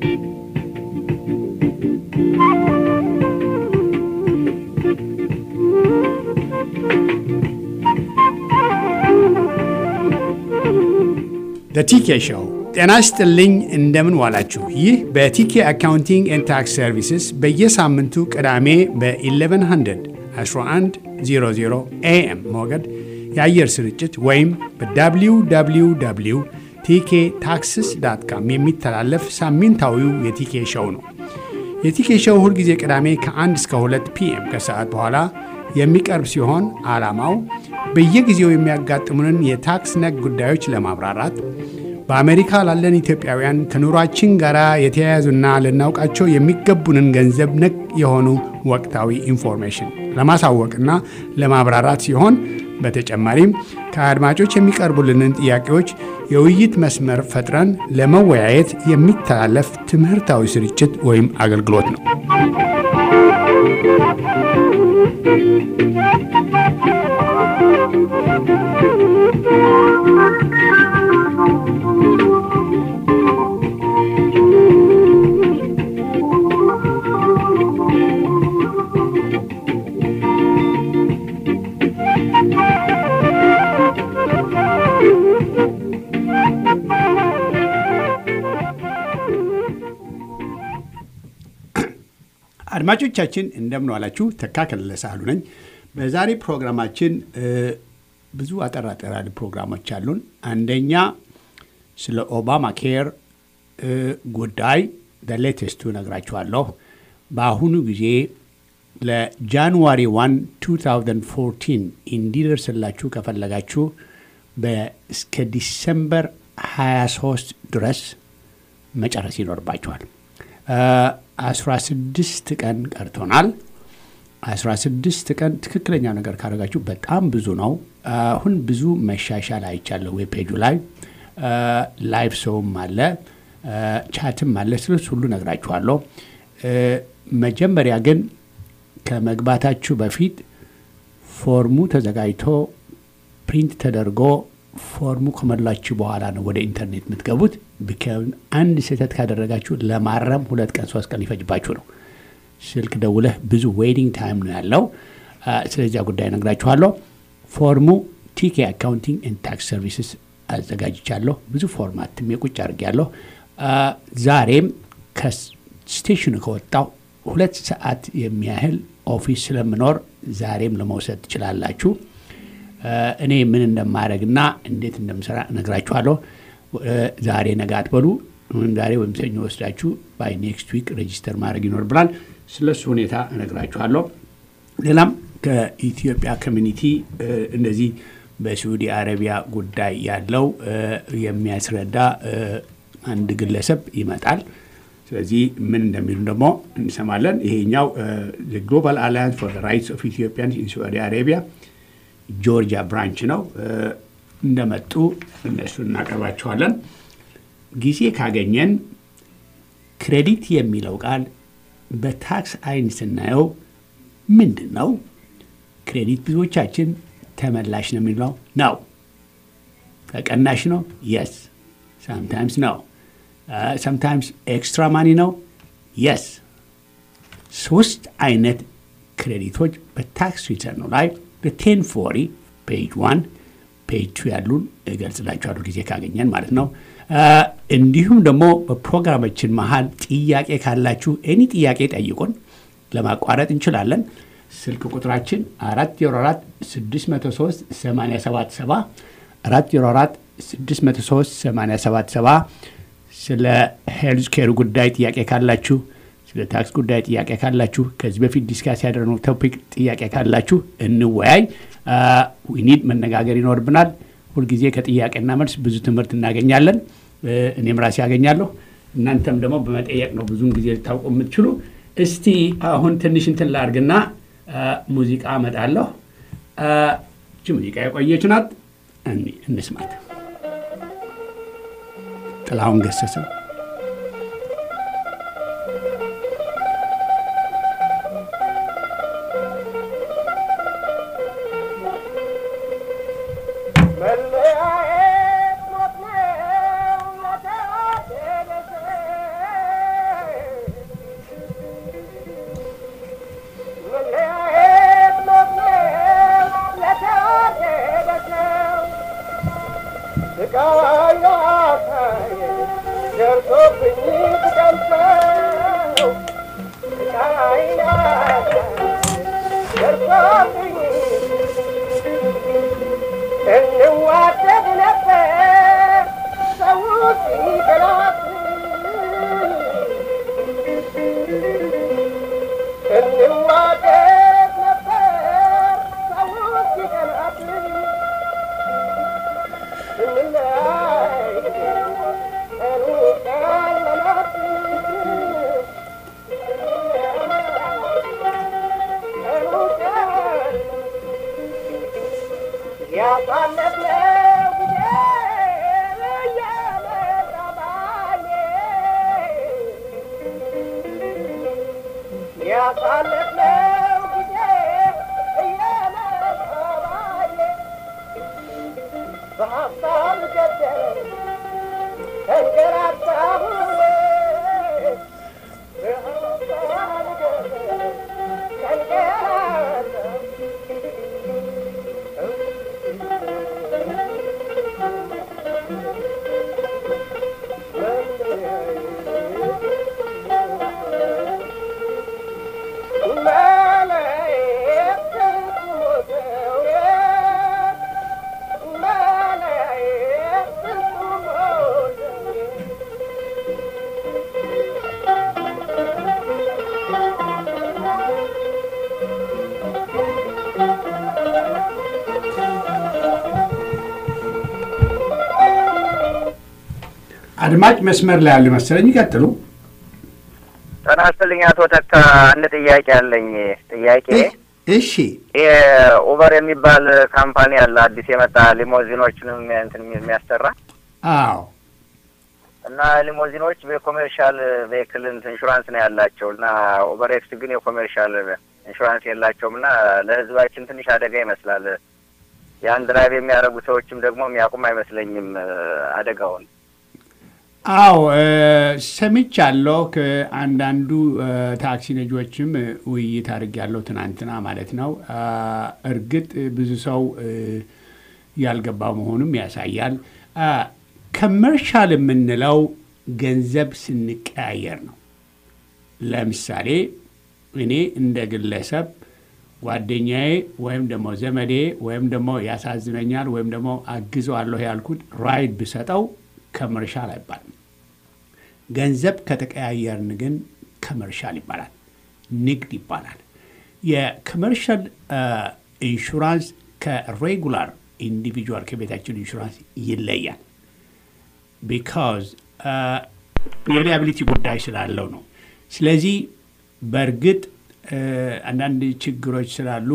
ቲኬ ሾው ጤና ይስጥልኝ። እንደምን ዋላችሁ? ይህ በቲኬ አካውንቲንግ ኤንድ ታክስ ሰርቪስስ በየሳምንቱ ቅዳሜ በ1100 1100 ኤኤም ሞገድ የአየር ስርጭት ወይም በwww ቲኬ ታክስስ ዳት ካም የሚተላለፍ ሳምንታዊው የቲኬ ሾው ነው። የቲኬ ሾው ሁልጊዜ ቅዳሜ ከ1 እስከ 2 ፒኤም ከሰዓት በኋላ የሚቀርብ ሲሆን ዓላማው በየጊዜው የሚያጋጥሙንን የታክስ ነክ ጉዳዮች ለማብራራት በአሜሪካ ላለን ኢትዮጵያውያን ከኑሯችን ጋር የተያያዙና ልናውቃቸው የሚገቡንን ገንዘብ ነክ የሆኑ ወቅታዊ ኢንፎርሜሽን ለማሳወቅና ለማብራራት ሲሆን በተጨማሪም ከአድማጮች የሚቀርቡልንን ጥያቄዎች የውይይት መስመር ፈጥረን ለመወያየት የሚተላለፍ ትምህርታዊ ስርጭት ወይም አገልግሎት ነው። አድማጮቻችን እንደምን ዋላችሁ። ተካ ከለለ ሳህሉ ነኝ። በዛሬ ፕሮግራማችን ብዙ አጠር አጠር ያሉ ፕሮግራሞች አሉን። አንደኛ ስለ ኦባማ ኬር ጉዳይ ሌቴስቱ ነግራችኋለሁ። በአሁኑ ጊዜ ለጃንዋሪ 1 2014 እንዲደርስላችሁ ከፈለጋችሁ እስከ ዲሰምበር 23 ድረስ መጨረስ ይኖርባችኋል። 16 ቀን ቀርቶናል። 16 ቀን ትክክለኛ ነገር ካደረጋችሁ በጣም ብዙ ነው። አሁን ብዙ መሻሻል አይቻለሁ። ዌብ ፔጁ ላይ ላይቭ ሰውም አለ፣ ቻትም አለ። ስለሱ ሁሉ ነግራችኋለሁ። መጀመሪያ ግን ከመግባታችሁ በፊት ፎርሙ ተዘጋጅቶ ፕሪንት ተደርጎ ፎርሙ ከሞላችሁ በኋላ ነው ወደ ኢንተርኔት የምትገቡት። አንድ ስህተት ካደረጋችሁ ለማረም ሁለት ቀን ሶስት ቀን ሊፈጅባችሁ ነው። ስልክ ደውለህ ብዙ ዌይቲንግ ታይም ነው ያለው። ስለዚያ ጉዳይ ነግራችኋለሁ። ፎርሙ ቲኬ አካውንቲንግ ኤንድ ታክስ ሰርቪስስ አዘጋጅቻለሁ። ብዙ ፎርማትም የቁጭ አድርጌያለሁ። ዛሬም ከስቴሽኑ ከወጣው ሁለት ሰዓት የሚያህል ኦፊስ ስለምኖር ዛሬም ለመውሰድ ትችላላችሁ። እኔ ምን እንደማድረግና እንዴት እንደምሰራ እነግራችኋለሁ። ዛሬ ነገ አትበሉ። ዛሬ ወይም ሰኞ ወስዳችሁ ባይ ኔክስት ዊክ ሬጂስተር ማድረግ ይኖርብናል። ስለሱ ሁኔታ እነግራችኋለሁ። ሌላም ከኢትዮጵያ ኮሚኒቲ እንደዚህ በሳዑዲ አረቢያ ጉዳይ ያለው የሚያስረዳ አንድ ግለሰብ ይመጣል። ስለዚህ ምን እንደሚሉ ደግሞ እንሰማለን። ይሄኛው ግሎባል አላያንስ ፎር ራይትስ ኦፍ ኢትዮጵያንስ ኢን ሳዑዲ አረቢያ ጆርጂያ ብራንች ነው። እንደመጡ እነሱን እናቀርባቸዋለን። ጊዜ ካገኘን ክሬዲት የሚለው ቃል በታክስ አይን ስናየው ምንድን ነው? ክሬዲት ብዙዎቻችን ተመላሽ ነው የሚለው ነው። ተቀናሽ ነው። የስ ሳምታይምስ ነው። ሰምታይምስ ኤክስትራ ማኒ ነው። የስ ሶስት አይነት ክሬዲቶች በታክስ ሪተርኑ ላይ በቴን ፎሪ ፔጅ ዋን ፔጅ ቱ ያሉን እገልጽላችኋለሁ ጊዜ ካገኘን ማለት ነው። እንዲሁም ደግሞ በፕሮግራማችን መሀል ጥያቄ ካላችሁ ኤኒ ጥያቄ ጠይቁን፣ ለማቋረጥ እንችላለን። ስልክ ቁጥራችን 404 603 877 404 603 877 ስለ ሄልዝ ኬር ጉዳይ ጥያቄ ካላችሁ ስለ ታክስ ጉዳይ ጥያቄ ካላችሁ ከዚህ በፊት ዲስካስ ያደረግነው ቶፒክ ጥያቄ ካላችሁ እንወያይ። ዊኒድ መነጋገር ይኖርብናል። ሁልጊዜ ከጥያቄና መልስ ብዙ ትምህርት እናገኛለን። እኔም ራሴ ያገኛለሁ። እናንተም ደግሞ በመጠየቅ ነው ብዙውን ጊዜ ልታውቁ የምትችሉ። እስቲ አሁን ትንሽ እንትን ላድርግና ሙዚቃ አመጣለሁ። እቺ ሙዚቃ የቆየች ናት፣ እንስማት። ጥላሁን ገሰሰ መለያየት ሞት ነው ለተዋደደ ሰው ያሳለፍነው ጊዜ እየመሰባየ በሀሳብ ገደለኝ ተንገላታሁኝ በሀሳብ ገደለኝ ተንገላታሁ አድማጭ መስመር ላይ ያለ መሰለኝ። ይቀጥሉ። ጤና ይስጥልኝ አቶ ተካ፣ አንድ ጥያቄ አለኝ። ጥያቄ እሺ። ኡበር የሚባል ካምፓኒ አለ አዲስ የመጣ ሊሞዚኖችንም እንትን የሚያሰራ አዎ እና ሊሞዚኖች በኮሜርሻል ቬክል ኢንሹራንስ ነው ያላቸው እና ኡበር ኤክስ ግን የኮሜርሻል ኢንሹራንስ የላቸውም እና ለሕዝባችን ትንሽ አደጋ ይመስላል። ያን ድራይቭ የሚያደርጉ ሰዎችም ደግሞ የሚያውቁም አይመስለኝም አደጋውን። አዎ ሰምቻለሁ። ከአንዳንዱ ታክሲ ነጂዎችም ውይይት አድርጌያለሁ ትናንትና ማለት ነው። እርግጥ ብዙ ሰው ያልገባው መሆኑም ያሳያል። ከመርሻል የምንለው ገንዘብ ስንቀያየር ነው። ለምሳሌ እኔ እንደ ግለሰብ ጓደኛዬ ወይም ደግሞ ዘመዴ ወይም ደግሞ ያሳዝነኛል ወይም ደግሞ አግዘዋለሁ ያልኩት ራይድ ብሰጠው ከመርሻል አይባልም። ገንዘብ ከተቀያየርን ግን ከመርሻል ይባላል፣ ንግድ ይባላል። የኮመርሻል ኢንሹራንስ ከሬጉላር ኢንዲቪጁዋል ከቤታችን ኢንሹራንስ ይለያል። ቢካዝ የሊያቢሊቲ ጉዳይ ስላለው ነው። ስለዚህ በእርግጥ አንዳንድ ችግሮች ስላሉ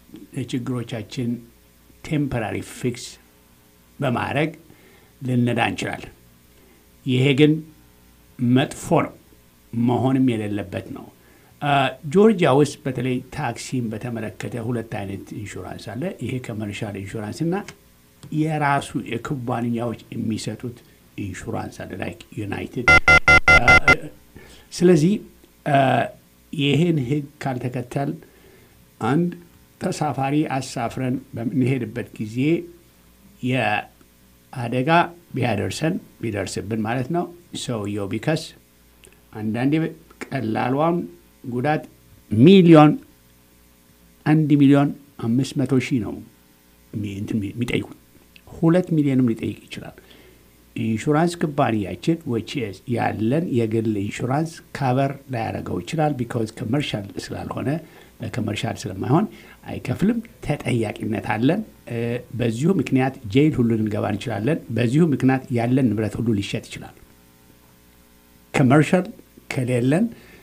ችግሮቻችን ቴምፐራሪ ፊክስ በማድረግ ልነዳ እንችላለን። ይሄ ግን መጥፎ ነው፣ መሆንም የሌለበት ነው። ጆርጂያ ውስጥ በተለይ ታክሲን በተመለከተ ሁለት አይነት ኢንሹራንስ አለ። ይሄ ኮመርሻል ኢንሹራንስ እና የራሱ የኩባንያዎች የሚሰጡት ኢንሹራንስ አለ ላይክ ዩናይትድ። ስለዚህ ይህን ሕግ ካልተከተል አንድ ተሳፋሪ አሳፍረን በምንሄድበት ጊዜ የአደጋ ቢያደርሰን ቢደርስብን ማለት ነው ሰውየው ቢከስ አንዳንዴ ቀላሏን ጉዳት ሚሊዮን አንድ ሚሊዮን አምስት መቶ ሺህ ነው የሚጠይቁት። ሁለት ሚሊዮንም ሊጠይቅ ይችላል። ኢንሹራንስ ኩባንያችን ዊች ያለን የግል ኢንሹራንስ ካቨር ላያደርገው ይችላል። ቢካዝ ኮመርሻል ስላልሆነ ለኮመርሻል ስለማይሆን አይከፍልም። ተጠያቂነት አለን። በዚሁ ምክንያት ጄይል ሁሉ ልንገባ እንችላለን። በዚሁ ምክንያት ያለን ንብረት ሁሉ ሊሸጥ ይችላል። ኮመርሻል ከሌለን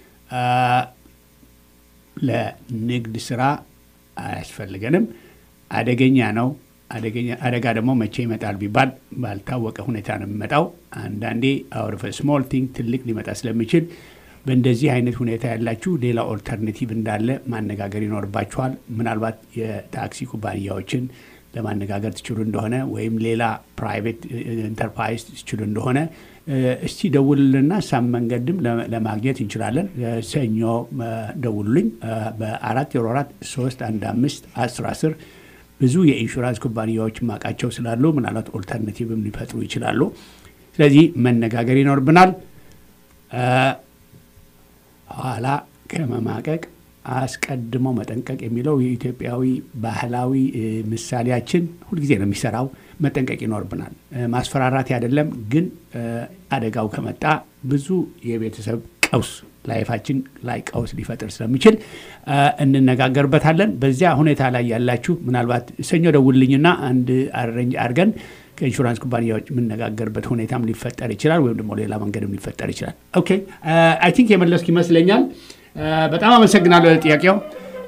ለንግድ ስራ አያስፈልገንም። አደገኛ ነው። አደጋ ደግሞ መቼ ይመጣል ቢባል ባልታወቀ ሁኔታ ነው የሚመጣው። አንዳንዴ አውር ስሞል ቲንግ ትልቅ ሊመጣ ስለሚችል በእንደዚህ አይነት ሁኔታ ያላችሁ ሌላ ኦልተርኔቲቭ እንዳለ ማነጋገር ይኖርባችኋል። ምናልባት የታክሲ ኩባንያዎችን ለማነጋገር ትችሉ እንደሆነ ወይም ሌላ ፕራይቬት ኢንተርፕራይዝ ትችሉ እንደሆነ እስቲ ደውልልና ሳም መንገድም ለማግኘት እንችላለን። ሰኞ ደውሉልኝ በአራት ዜሮ አራት ሶስት አንድ አምስት አስር አስር ብዙ የኢንሹራንስ ኩባንያዎች ማቃቸው ስላሉ ምናልባት ኦልተርናቲቭም ሊፈጥሩ ይችላሉ። ስለዚህ መነጋገር ይኖርብናል። ኋላ ከመማቀቅ አስቀድሞ መጠንቀቅ የሚለው የኢትዮጵያዊ ባህላዊ ምሳሌያችን ሁልጊዜ ነው የሚሰራው። መጠንቀቅ ይኖርብናል። ማስፈራራት አይደለም፣ ግን አደጋው ከመጣ ብዙ የቤተሰብ ቀውስ ላይፋችን ላይ ቀውስ ሊፈጥር ስለሚችል እንነጋገርበታለን። በዚያ ሁኔታ ላይ ያላችሁ ምናልባት ሰኞ ደውልኝና አንድ አረንጅ አድርገን ከኢንሹራንስ ኩባንያዎች የምነጋገርበት ሁኔታም ሊፈጠር ይችላል፣ ወይም ደግሞ ሌላ መንገድም ሊፈጠር ይችላል። ኦኬ አይ ቲንክ የመለስኩ ይመስለኛል። በጣም አመሰግናለሁ ለጥያቄው።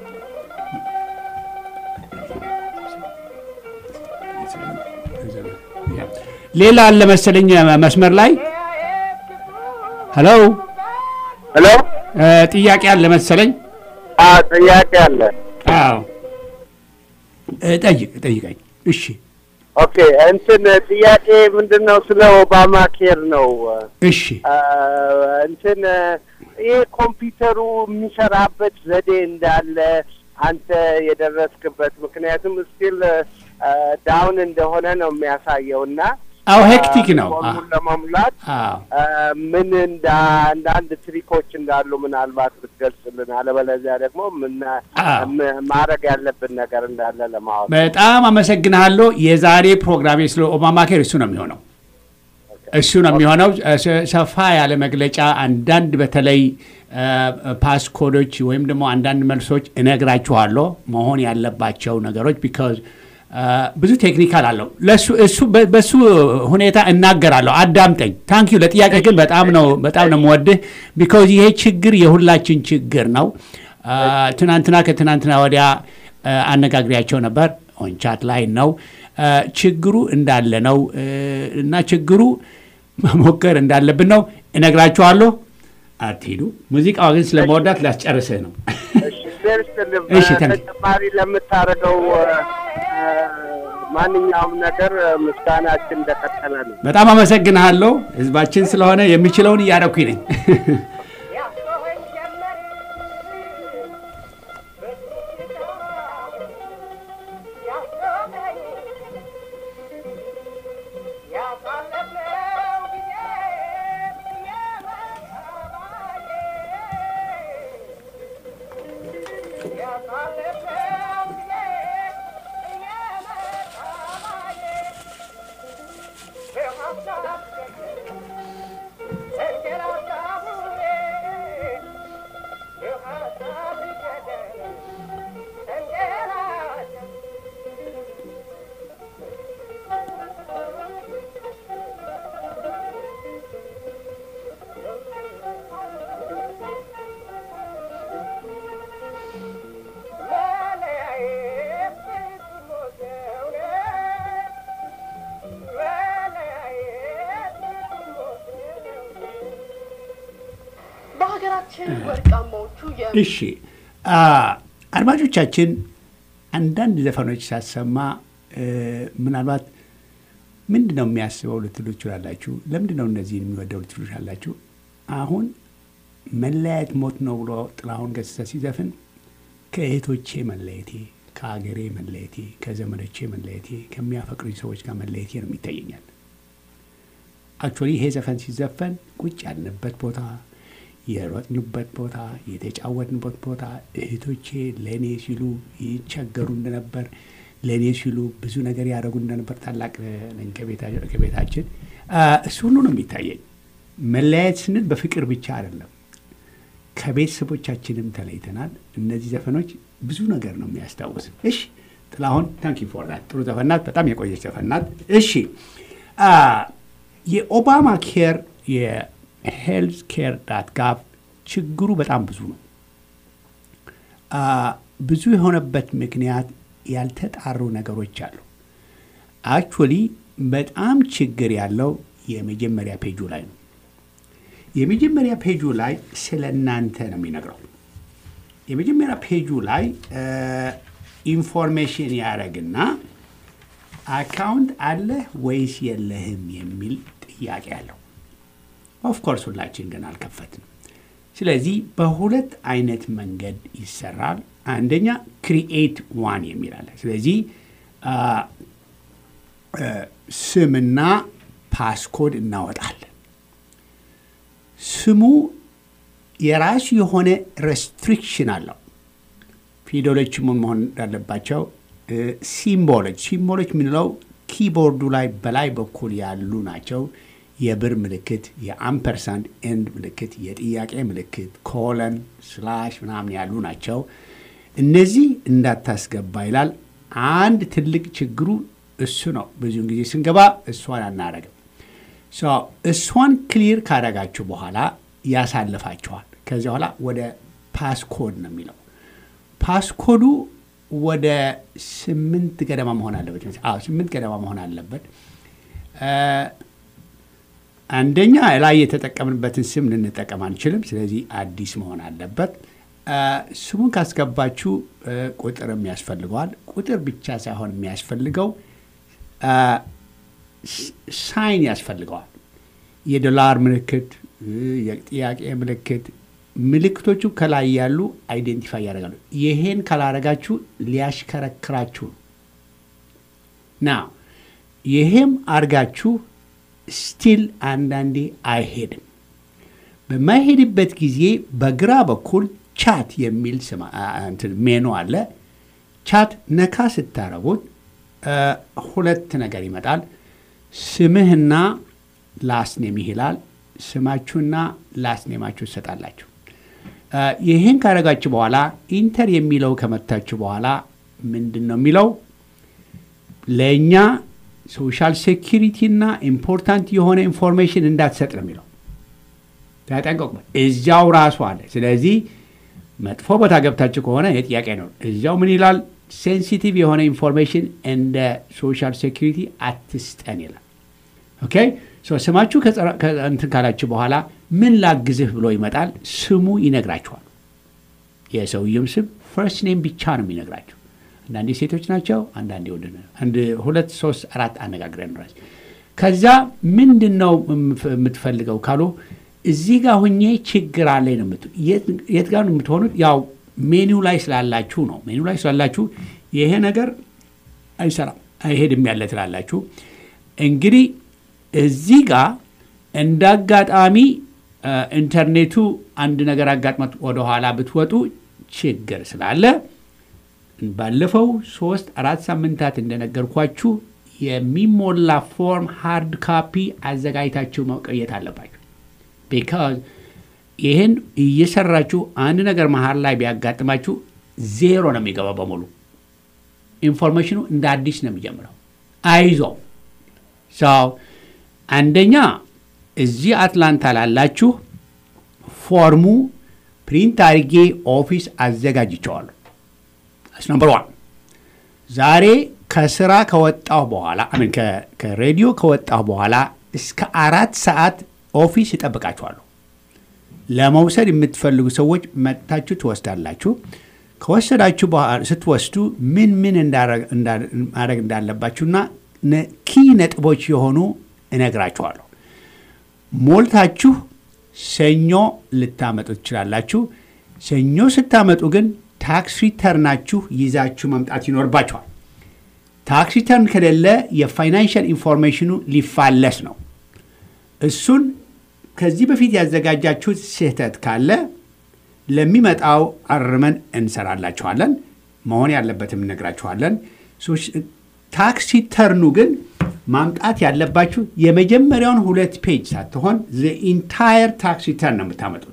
ሌላ አለ መሰለኝ መስመር ላይ ሄሎ ሄሎ ጥያቄ አለ መሰለኝ። አዎ ጥያቄ አለ። አዎ እ፣ ጠይቅ ጠይቀኝ። እሺ ኦኬ እንትን ጥያቄ ምንድን ነው? ስለ ኦባማ ኬር ነው። እሺ አ፣ እንትን ይህ ኮምፒውተሩ የሚሰራበት ዘዴ እንዳለ አንተ የደረስክበት ምክንያቱም ስቲል ዳውን እንደሆነ ነው የሚያሳየው እና አዎ ሄክቲክ ነው። ፎርሙን ለመሙላት አዎ አ፣ ምን እንደ አንዳንድ ትሪኮች እንዳሉ ምናልባት ብትገልጽልን፣ አለበለዚያ ደግሞ ምን አዎ። ም- ማድረግ ያለብን ነገር እንዳለ ለማወቅ በጣም አመሰግናለሁ። የዛሬ ፕሮግራሜ ስለ ኦባማ ኬር እሱ ነው የሚሆነው እሱ ነው የሚሆነው። ሰ- ሰፋ ያለ መግለጫ፣ አንዳንድ በተለይ ፓስኮዶች ወይም ደግሞ አንዳንድ መልሶች እነግራችኋለሁ መሆን ያለባቸው ነገሮች ቢካዝ ብዙ ቴክኒካል አለው ለሱ እሱ በ- በሱ ሁኔታ እናገራለሁ። አዳምጠኝ። ታንክ ዩ ለጥያቄ ግን በጣም ነው በጣም ነው የምወድህ ቢካዝ ይሄ ችግር የሁላችን ችግር ነው። አ፣ ትናንትና ከትናንትና ወዲያ አ፣ አነጋግሪያቸው ነበር ኦንቻት ላይ ነው አ፣ ችግሩ እንዳለ ነው እ፣ እና ችግሩ መሞከር እንዳለብን ነው እነግራችኋለሁ። አትሂዱ። ሙዚቃዋ ግን ስለመወዳት ላስጨርስህ ነው። እሺ እግዚአብሔር ይስጥልኝ። እሺ፣ ታንክ ዩ። በተጨማሪ ለምታደርገው አ፣ ማንኛውም ነገር ምስጋናችን እንደቀጠለ ነው። በጣም አመሰግንሃለሁ። ህዝባችን ስለሆነ የሚችለውን እያደረኩኝ ነኝ። ያስተሆኝ ጀመር ያስተሆኝ ያሳለፍነው ጊዜ የመሰባዬ ያሳለፍነው ጊዜ የመሰባዬ በሀሳብ በሀገራችን ወርቃማዎቹ የ እሺ አ፣ አድማጮቻችን አንዳንድ ዘፈኖች ሳሰማ እ፣ ምናልባት ምንድን ነው የሚያስበው ልትሉ ትችላላችሁ። ለምንድን ነው እነዚህን የሚወደው ልትሉ ትችላላችሁ። አሁን መለያየት ሞት ነው ብሎ ጥላሁን ገሰሰ ሲዘፍን ከእህቶቼ መለየቴ፣ ከአገሬ መለየቴ፣ ከዘመዶቼ መለየቴ፣ ከሚያፈቅሩኝ ሰዎች ጋር መለየቴ ነው የሚታየኛል። አክቹዋሊ ይሄ ዘፈን ሲዘፈን ቁጭ ያልንበት ቦታ የሮጥንበት ቦታ የተጫወትንበት ቦታ እህቶቼ ለእኔ ሲሉ ይቸገሩ እንደነበር ለእኔ ሲሉ ብዙ ነገር ያደረጉ እንደነበር ታላቅ ነኝ ከቤታ- ከቤታችን አ፣ እሱ ሁሉ ነው የሚታየኝ። መለያየት ስንል በፍቅር ብቻ አይደለም፣ ከቤተሰቦቻችንም ተለይተናል። እነዚህ ዘፈኖች ብዙ ነገር ነው የሚያስታውስ። እሺ ጥላሁን ታንክ ዩ ፎር ዳት ጥሩ ዘፈናት፣ በጣም የቆየች ዘፈናት። እሺ አ፣ የኦባማ ኬር የሄልዝ ኬር ዳት ጋቭ ችግሩ በጣም ብዙ ነው። አ፣ ብዙ የሆነበት ምክንያት ያልተጣሩ ነገሮች አሉ። አክቹዋሊ በጣም ችግር ያለው የመጀመሪያ ፔጁ ላይ ነው። የመጀመሪያ ፔጁ ላይ ስለ እናንተ ነው የሚነግረው። የመጀመሪያ ፔጁ ላይ ኢንፎርሜሽን ያደረግና አካውንት አለህ ወይስ የለህም የሚል ጥያቄ አለው። ኦፍኮርስ ሁላችን ግን አልከፈትንም። ስለዚህ በሁለት አይነት መንገድ ይሰራል። አንደኛ ክሪኤት ዋን የሚል አለ። ስለዚህ አ፣ አ፣ ስምና ፓስኮድ እናወጣለን። ስሙ የራሱ የሆነ ሬስትሪክሽን አለው። ፊደሎች ምን መሆን እንዳለባቸው እ፣ ሲምቦሎች ሲምቦሎች የምንለው ኪቦርዱ ላይ በላይ በኩል ያሉ ናቸው። የብር ምልክት፣ የአምፐርሳንድ ኤንድ ምልክት፣ የጥያቄ ምልክት፣ ኮለን ስላሽ ምናምን ያሉ ናቸው። እነዚህ እንዳታስገባ ይላል። አንድ ትልቅ ችግሩ እሱ ነው። ብዙውን ጊዜ ስንገባ እሷን አናረግም። ሶ እሷን ክሊር ካደረጋችሁ በኋላ ያሳልፋችኋል። ከዚያ በኋላ ወደ ፓስኮድ ነው የሚለው ፓስኮዱ ወደ ስምንት ገደማ መሆን አለበት። መሰለኝ። አዎ ስምንት ገደማ መሆን አለበት። እ፣ አንደኛ ላይ የተጠቀምንበትን ስም ልንጠቀም አንችልም። ስለዚህ አዲስ መሆን አለበት። ስሙን ካስገባችሁ ቁጥርም ያስፈልገዋል። ቁጥር ብቻ ሳይሆን የሚያስፈልገው ሳይን ያስፈልገዋል። የዶላር ምልክት፣ የጥያቄ ምልክት ምልክቶቹ ከላይ ያሉ አይዴንቲፋይ ያደርጋሉ። ይሄን ካላረጋችሁ ሊያሽከረክራችሁ ነው። ና ይሄም አርጋችሁ ስቲል አንዳንዴ አይሄድም። በማይሄድበት ጊዜ በግራ በኩል ቻት የሚል ሜኑ አለ። ቻት ነካ ስታረጉት ሁለት ነገር ይመጣል። ስምህና ላስኔም ይላል። ስማችሁና ላስኔማችሁ ትሰጣላችሁ። ይህን ካረጋችሁ በኋላ ኢንተር የሚለው ከመታችሁ በኋላ ምንድን ነው የሚለው ለእኛ ሶሻል ሴኪሪቲ እና ኢምፖርታንት የሆነ ኢንፎርሜሽን እንዳትሰጥ ነው የሚለው። ተጠንቀቁ። እዚያው ራሱ አለ። ስለዚህ መጥፎ ቦታ ገብታችሁ ከሆነ የጥያቄ ነው። እዚያው ምን ይላል? ሴንሲቲቭ የሆነ ኢንፎርሜሽን እንደ ሶሻል ሴኪሪቲ አትስጠን ይላል። ኦኬ ስማችሁ እንትን ካላችሁ በኋላ ምን ላግዝህ ብሎ ይመጣል። ስሙ ይነግራችኋል። የሰውየም ስም ፈርስት ኔም ብቻ ነው የሚነግራችሁ። አንዳንዴ ሴቶች ናቸው፣ አንዳንዴ ወንድ ነው። አንድ ሁለት ሶስት አራት አነጋግረን ራስ ከዛ ምንድን ነው የምትፈልገው ካሉ እዚህ ጋር ሁኜ ችግር አለኝ ነው የምት የት ጋር ነው የምትሆኑት? ያው ሜኒው ላይ ስላላችሁ ነው። ሜኒው ላይ ስላላችሁ ይሄ ነገር አይሰራም አይሄድም ያለ ትላላችሁ። እንግዲህ እዚህ ጋር እንደ አጋጣሚ ኢንተርኔቱ አንድ ነገር አጋጥመት ወደኋላ ብትወጡ ችግር ስላለ ባለፈው ሶስት አራት ሳምንታት እንደነገርኳችሁ የሚሞላ ፎርም ሃርድ ካፒ አዘጋጅታችሁ መቆየት አለባችሁ። ቢካዝ ይህን እየሰራችሁ አንድ ነገር መሀል ላይ ቢያጋጥማችሁ ዜሮ ነው የሚገባው በሙሉ ኢንፎርሜሽኑ እንደ አዲስ ነው የሚጀምረው። አይዞ ሰው አንደኛ እዚህ አትላንታ ላላችሁ ፎርሙ ፕሪንት አድርጌ ኦፊስ አዘጋጅቸዋለሁ። ስ ነምበር ዋን ዛሬ ከስራ ከወጣሁ በኋላ አሚን ከሬዲዮ ከወጣሁ በኋላ እስከ አራት ሰዓት ኦፊስ ይጠብቃችኋለሁ። ለመውሰድ የምትፈልጉ ሰዎች መጥታችሁ ትወስዳላችሁ። ከወሰዳችሁ ስትወስዱ ምን ምን ማድረግ እንዳለባችሁና ኪ ነጥቦች የሆኑ እነግራችኋለሁ። ሞልታችሁ ሰኞ ልታመጡ ትችላላችሁ። ሰኞ ስታመጡ ግን ታክስ ሪተርናችሁ ይዛችሁ መምጣት ይኖርባችኋል። ታክስ ሪተርን ከሌለ የፋይናንሽል ኢንፎርሜሽኑ ሊፋለስ ነው። እሱን ከዚህ በፊት ያዘጋጃችሁት ስህተት ካለ ለሚመጣው አርመን እንሰራላችኋለን። መሆን ያለበትም እነግራችኋለን። ታክስ ሪተርኑ ግን ማምጣት ያለባችሁ የመጀመሪያውን ሁለት ፔጅ ሳትሆን ኢንታየር ታክስ ሪተርን ነው የምታመጡት።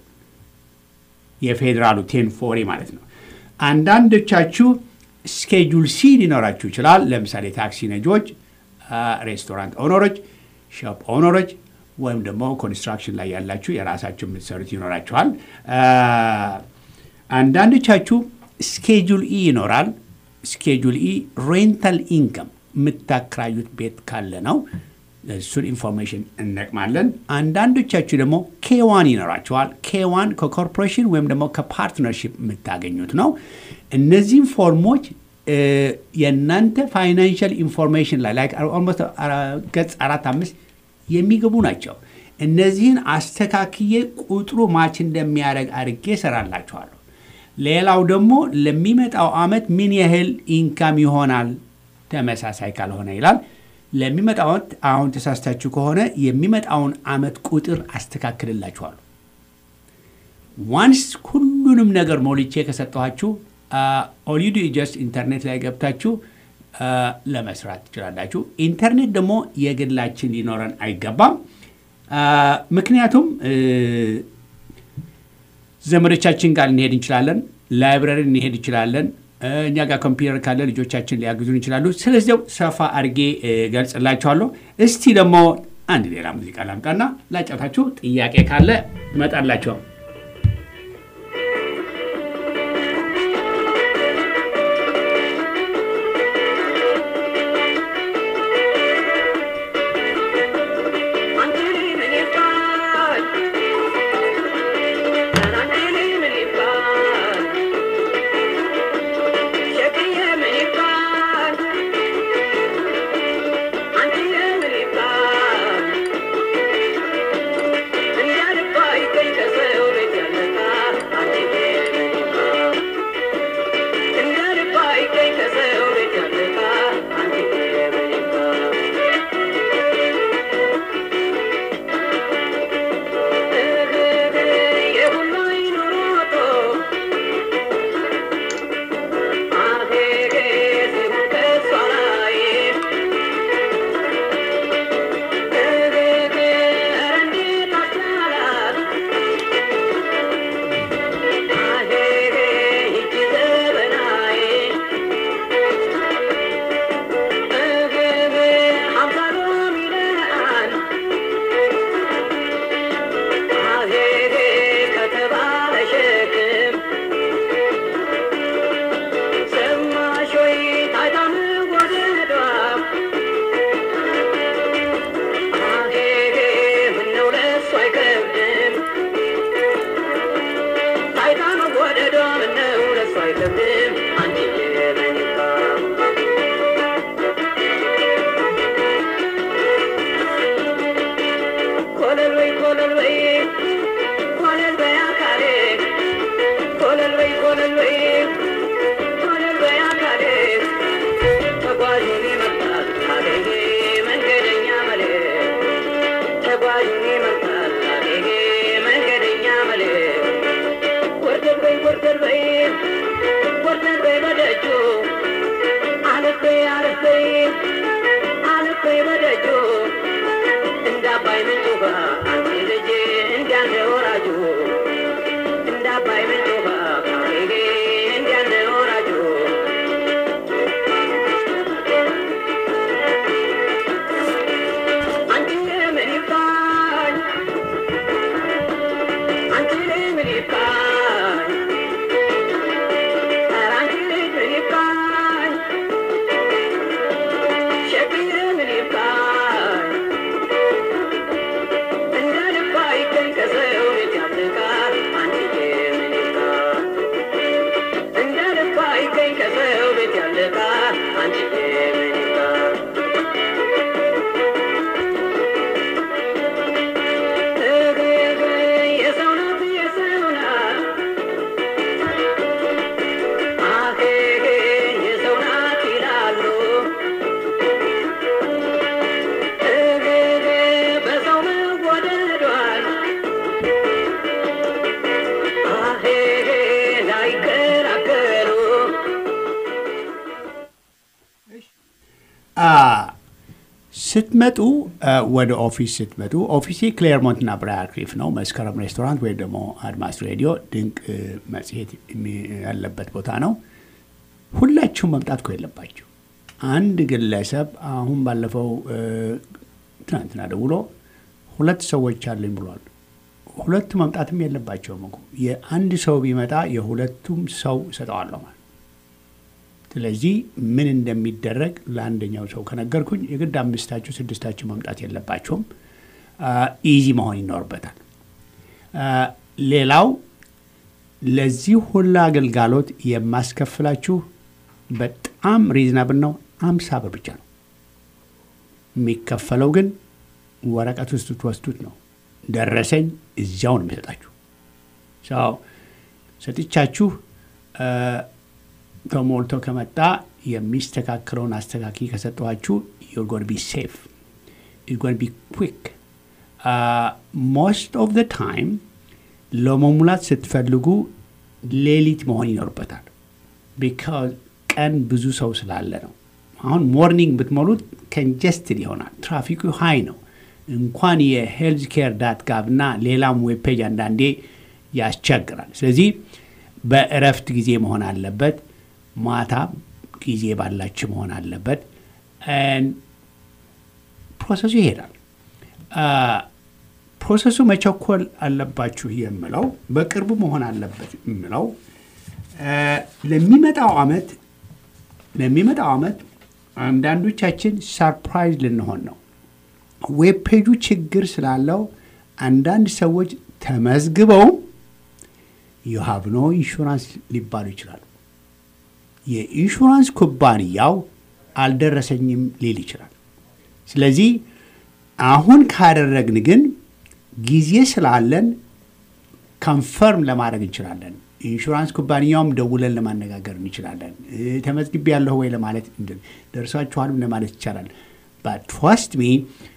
የፌዴራሉ ቴን ፎሪ ማለት ነው። አንዳንዶቻችሁ ስኬጁል ሲ ሊኖራችሁ ይችላል። ለምሳሌ ታክሲ ነጂዎች፣ ሬስቶራንት ኦነሮች፣ ሾፕ ኦነሮች ወይም ደግሞ ኮንስትራክሽን ላይ ያላችሁ የራሳችሁ የምትሰሩት ይኖራችኋል። አንዳንዶቻችሁ ስኬጁል ኢ ይኖራል። ስኬጁል ኢ ሬንታል ኢንከም የምታከራዩት ቤት ካለ ነው። እሱን ኢንፎርሜሽን እንጠቅማለን። አንዳንዶቻችሁ ደግሞ ኬዋን ይኖራቸዋል። ኬዋን ከኮርፖሬሽን ወይም ደግሞ ከፓርትነርሽፕ የምታገኙት ነው። እነዚህም ፎርሞች የእናንተ ፋይናንሽል ኢንፎርሜሽን ላይ ላይ ኦልሞስት ገጽ አራት አምስት የሚገቡ ናቸው። እነዚህን አስተካክዬ ቁጥሩ ማች እንደሚያደርግ አድርጌ እሰራላችኋለሁ። ሌላው ደግሞ ለሚመጣው ዓመት ምን ያህል ኢንካም ይሆናል ተመሳሳይ ካልሆነ ይላል። ለሚመጣው ዓመት አሁን ተሳስታችሁ ከሆነ የሚመጣውን ዓመት ቁጥር አስተካክልላችኋለሁ። ዋንስ ሁሉንም ነገር ሞልቼ ከሰጠኋችሁ ኦሊዱ ጀስት ኢንተርኔት ላይ ገብታችሁ ለመስራት ትችላላችሁ። ኢንተርኔት ደግሞ የግላችን ሊኖረን አይገባም። ምክንያቱም ዘመዶቻችን ጋር ልንሄድ እንችላለን፣ ላይብረሪ ልንሄድ እንችላለን። እኛ ጋር ኮምፒውተር ካለ ልጆቻችን ሊያግዙን ይችላሉ። ስለዚያው ሰፋ አድርጌ ገልጽላችኋለሁ። እስቲ ደግሞ አንድ ሌላ ሙዚቃ ላምጣና ላጫታችሁ። ጥያቄ ካለ እመጣላቸው። Thank you. እንዳባይ ምንጭ ውሃ አንቺ ልጅ እንዲያንተ ወራጁ እንዳባይ ምንጭ ውሃ ካሬጌ እንዲያንተ ወራጁ አንቺ ምን ይባል አንቺ ምን ይባል ኧረ አንቺ ምን ይባል ሸክር ምን ይባል እንደ ልባ ይገኝ ከሰው ቤት ያልቃል አንቺ ምን ይባል እንደ ልባ ይገኝ ከሰው ቤት ያልቃል አንቺ ምን ይባል የሰው ናት የሰው ናት አሄ የሰው ናት ይላሉ በሰው መወደዷል አሄ ላይከራከሩ አ፣ ስትመጡ አ፣ ወደ ኦፊስ ስትመጡ ኦፊሴ ክሌርሞንት እና ብራያርክሊፍ ነው። መስከረም ሬስቶራንት ወይም ደግሞ አድማስ ሬዲዮ ድንቅ እ፣ መጽሔት የሚ- ያለበት ቦታ ነው። ሁላችሁም መምጣት እኮ የለባችሁ። አንድ ግለሰብ አሁን ባለፈው እ፣ ትናንትና ደውሎ ሁለት ሰዎች አለኝ ብሏል። ሁለቱ መምጣትም የለባቸውም እኮ የአንድ ሰው ቢመጣ የሁለቱም ሰው እሰጠዋለሁ ማለት ስለዚህ ምን እንደሚደረግ ለአንደኛው ሰው ከነገርኩኝ የግድ አምስታችሁ ስድስታችሁ መምጣት የለባቸውም። ኢዚ መሆን ይኖርበታል። አ፣ ሌላው ለዚህ ሁላ አገልጋሎት የማስከፍላችሁ በጣም ሪዝናብል ነው። አምሳ ብር ብቻ ነው የሚከፈለው። ግን ወረቀት ውስጥ ስትወስዱት ነው ደረሰኝ እዚያው ነው የሚሰጣችሁ። ሰው ሰጥቻችሁ አ፣ ተሞልቶ ከመጣ የሚስተካከለውን አስተካኪ ከሰጠኋችሁ ዩር ጎን ቢ ሴፍ ዩር ጎን ቢ ኩክ ሞስት ኦፍ ዘ ታይም ለመሙላት ስትፈልጉ ሌሊት መሆን ይኖርበታል። ቢካዝ ቀን ብዙ ሰው ስላለ ነው። አሁን ሞርኒንግ ብትሞሉት ከንጀስትድ ይሆናል። ትራፊኩ ሃይ ነው። እንኳን የሄልዝ ኬር ዳት ጋቭ እና ሌላም ዌብ ፔጅ አንዳንዴ ያስቸግራል። ስለዚህ በእረፍት ጊዜ መሆን አለበት። ማታ ጊዜ ባላችሁ መሆን አለበት። And ፕሮሰሱ ይሄዳል። አ፣ ፕሮሰሱ መቸኮል አለባችሁ የምለው በቅርቡ መሆን አለበት የምለው አ፣ ለሚመጣው አመት ለሚመጣው አመት አንዳንዶቻችን ሰርፕራይዝ ልንሆን ነው። ዌብ ፔጁ ችግር ስላለው አንዳንድ ሰዎች ተመዝግበው ዩ ሃቭ ኖ ኢንሹራንስ ሊባሉ ይችላሉ። የኢንሹራንስ ኩባንያው አልደረሰኝም ሊል ይችላል። ስለዚህ አሁን ካደረግን ግን ጊዜ ስላለን ኮንፈርም ለማድረግ እንችላለን። ኢንሹራንስ ኩባንያውም ደውለን ለማነጋገር እንችላለን። እ፣ ተመዝግቤያለሁ ወይ ለማለት እንድ- ደርሷችኋልም ለማለት ይቻላል። ትረስት ሚ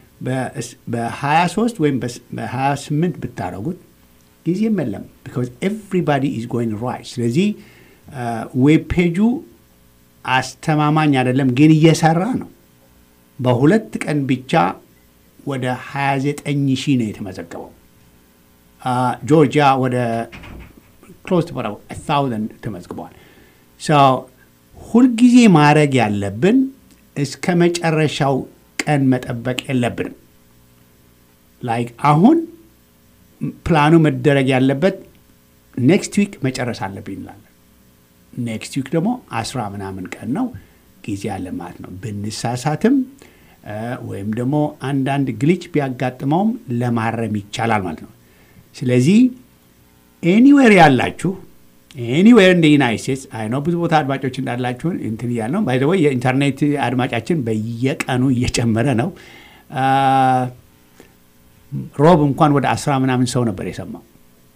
በ23 ወይም በ28 ብታደረጉት ጊዜም የለም ቢካዝ ኤቭሪባዲ ኢዝ ጎይንግ ራይት። ስለዚህ ዌብ ፔጁ አስተማማኝ አይደለም፣ ግን እየሰራ ነው። በሁለት ቀን ብቻ ወደ 29 ሺህ ነው የተመዘገበው። አ፣ ጆርጂያ ወደ ክሎዝ ታውዘንድ ተመዝግበዋል። ሶ ሁልጊዜ ማድረግ ያለብን እስከ መጨረሻው ቀን መጠበቅ የለብንም። ላይክ አሁን ፕላኑ መደረግ ያለበት ኔክስት ዊክ መጨረስ አለብኝ እንላለን። ኔክስት ዊክ ደግሞ አስራ ምናምን ቀን ነው ጊዜ አለ ማለት ነው። ብንሳሳትም እ፣ ወይም ደግሞ አንዳንድ ግሊች ቢያጋጥመውም ለማረም ይቻላል ማለት ነው። ስለዚህ ኤኒዌር ያላችሁ ኤኒዌር እንደ ዩናይት ስቴትስ አይ ነው ብዙ ቦታ አድማጮች እንዳላችሁን እንትን እያል ነው ባይ ወይ የኢንተርኔት አድማጫችን በየቀኑ እየጨመረ ነው። አ፣ ሮብ እንኳን ወደ አስራ ምናምን ሰው ነበር የሰማው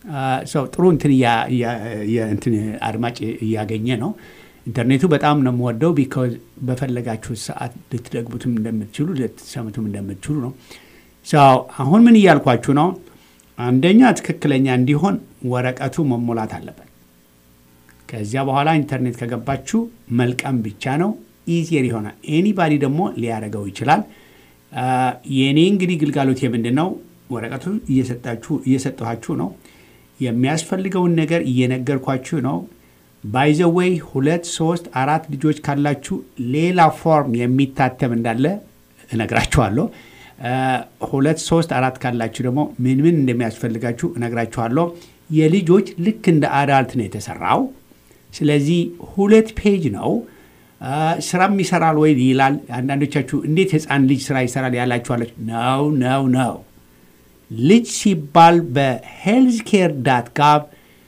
ሰው ጥሩ እንትን እያ- እያ- እያ- እንትን አድማጭ እያገኘ ነው። ኢንተርኔቱ በጣም ነው የምወደው ቢካዝ በፈለጋችሁት ሰዓት ልትደግሙትም እንደምትችሉ ልትሰሙትም እንደምትችሉ ነው። ሰው አሁን ምን እያልኳችሁ ነው? አንደኛ ትክክለኛ እንዲሆን ወረቀቱ መሞላት አለበት። ከዚያ በኋላ ኢንተርኔት ከገባችሁ መልቀም ብቻ ነው። ኢዚየር ይሆናል። ኤኒባዲ ደግሞ ሊያደርገው ይችላል። አ፣ የእኔ እንግዲህ ግልጋሎት የምንድን ነው? ወረቀቱ እየሰጣችሁ እየሰጠኋችሁ ነው። የሚያስፈልገውን ነገር እየነገርኳችሁ ነው። ባይዘወይ ሁለት ሶስት አራት ልጆች ካላችሁ ሌላ ፎርም የሚታተም እንዳለ እነግራችኋለሁ። አ፣ ሁለት ሶስት አራት ካላችሁ ደግሞ ምን ምን እንደሚያስፈልጋችሁ እነግራችኋለሁ። የልጆች ልክ እንደ አዳልት ነው የተሰራው። ስለዚህ ሁለት ፔጅ ነው። አ፣ ስራም ይሰራል ወይ ይላል። አንዳንዶቻችሁ እንዴት ህፃን ልጅ ስራ ይሰራል ያላችኋለች። ነው ነው ነው ልጅ ሲባል በሄልዝ ኬር ዳት ጋቭ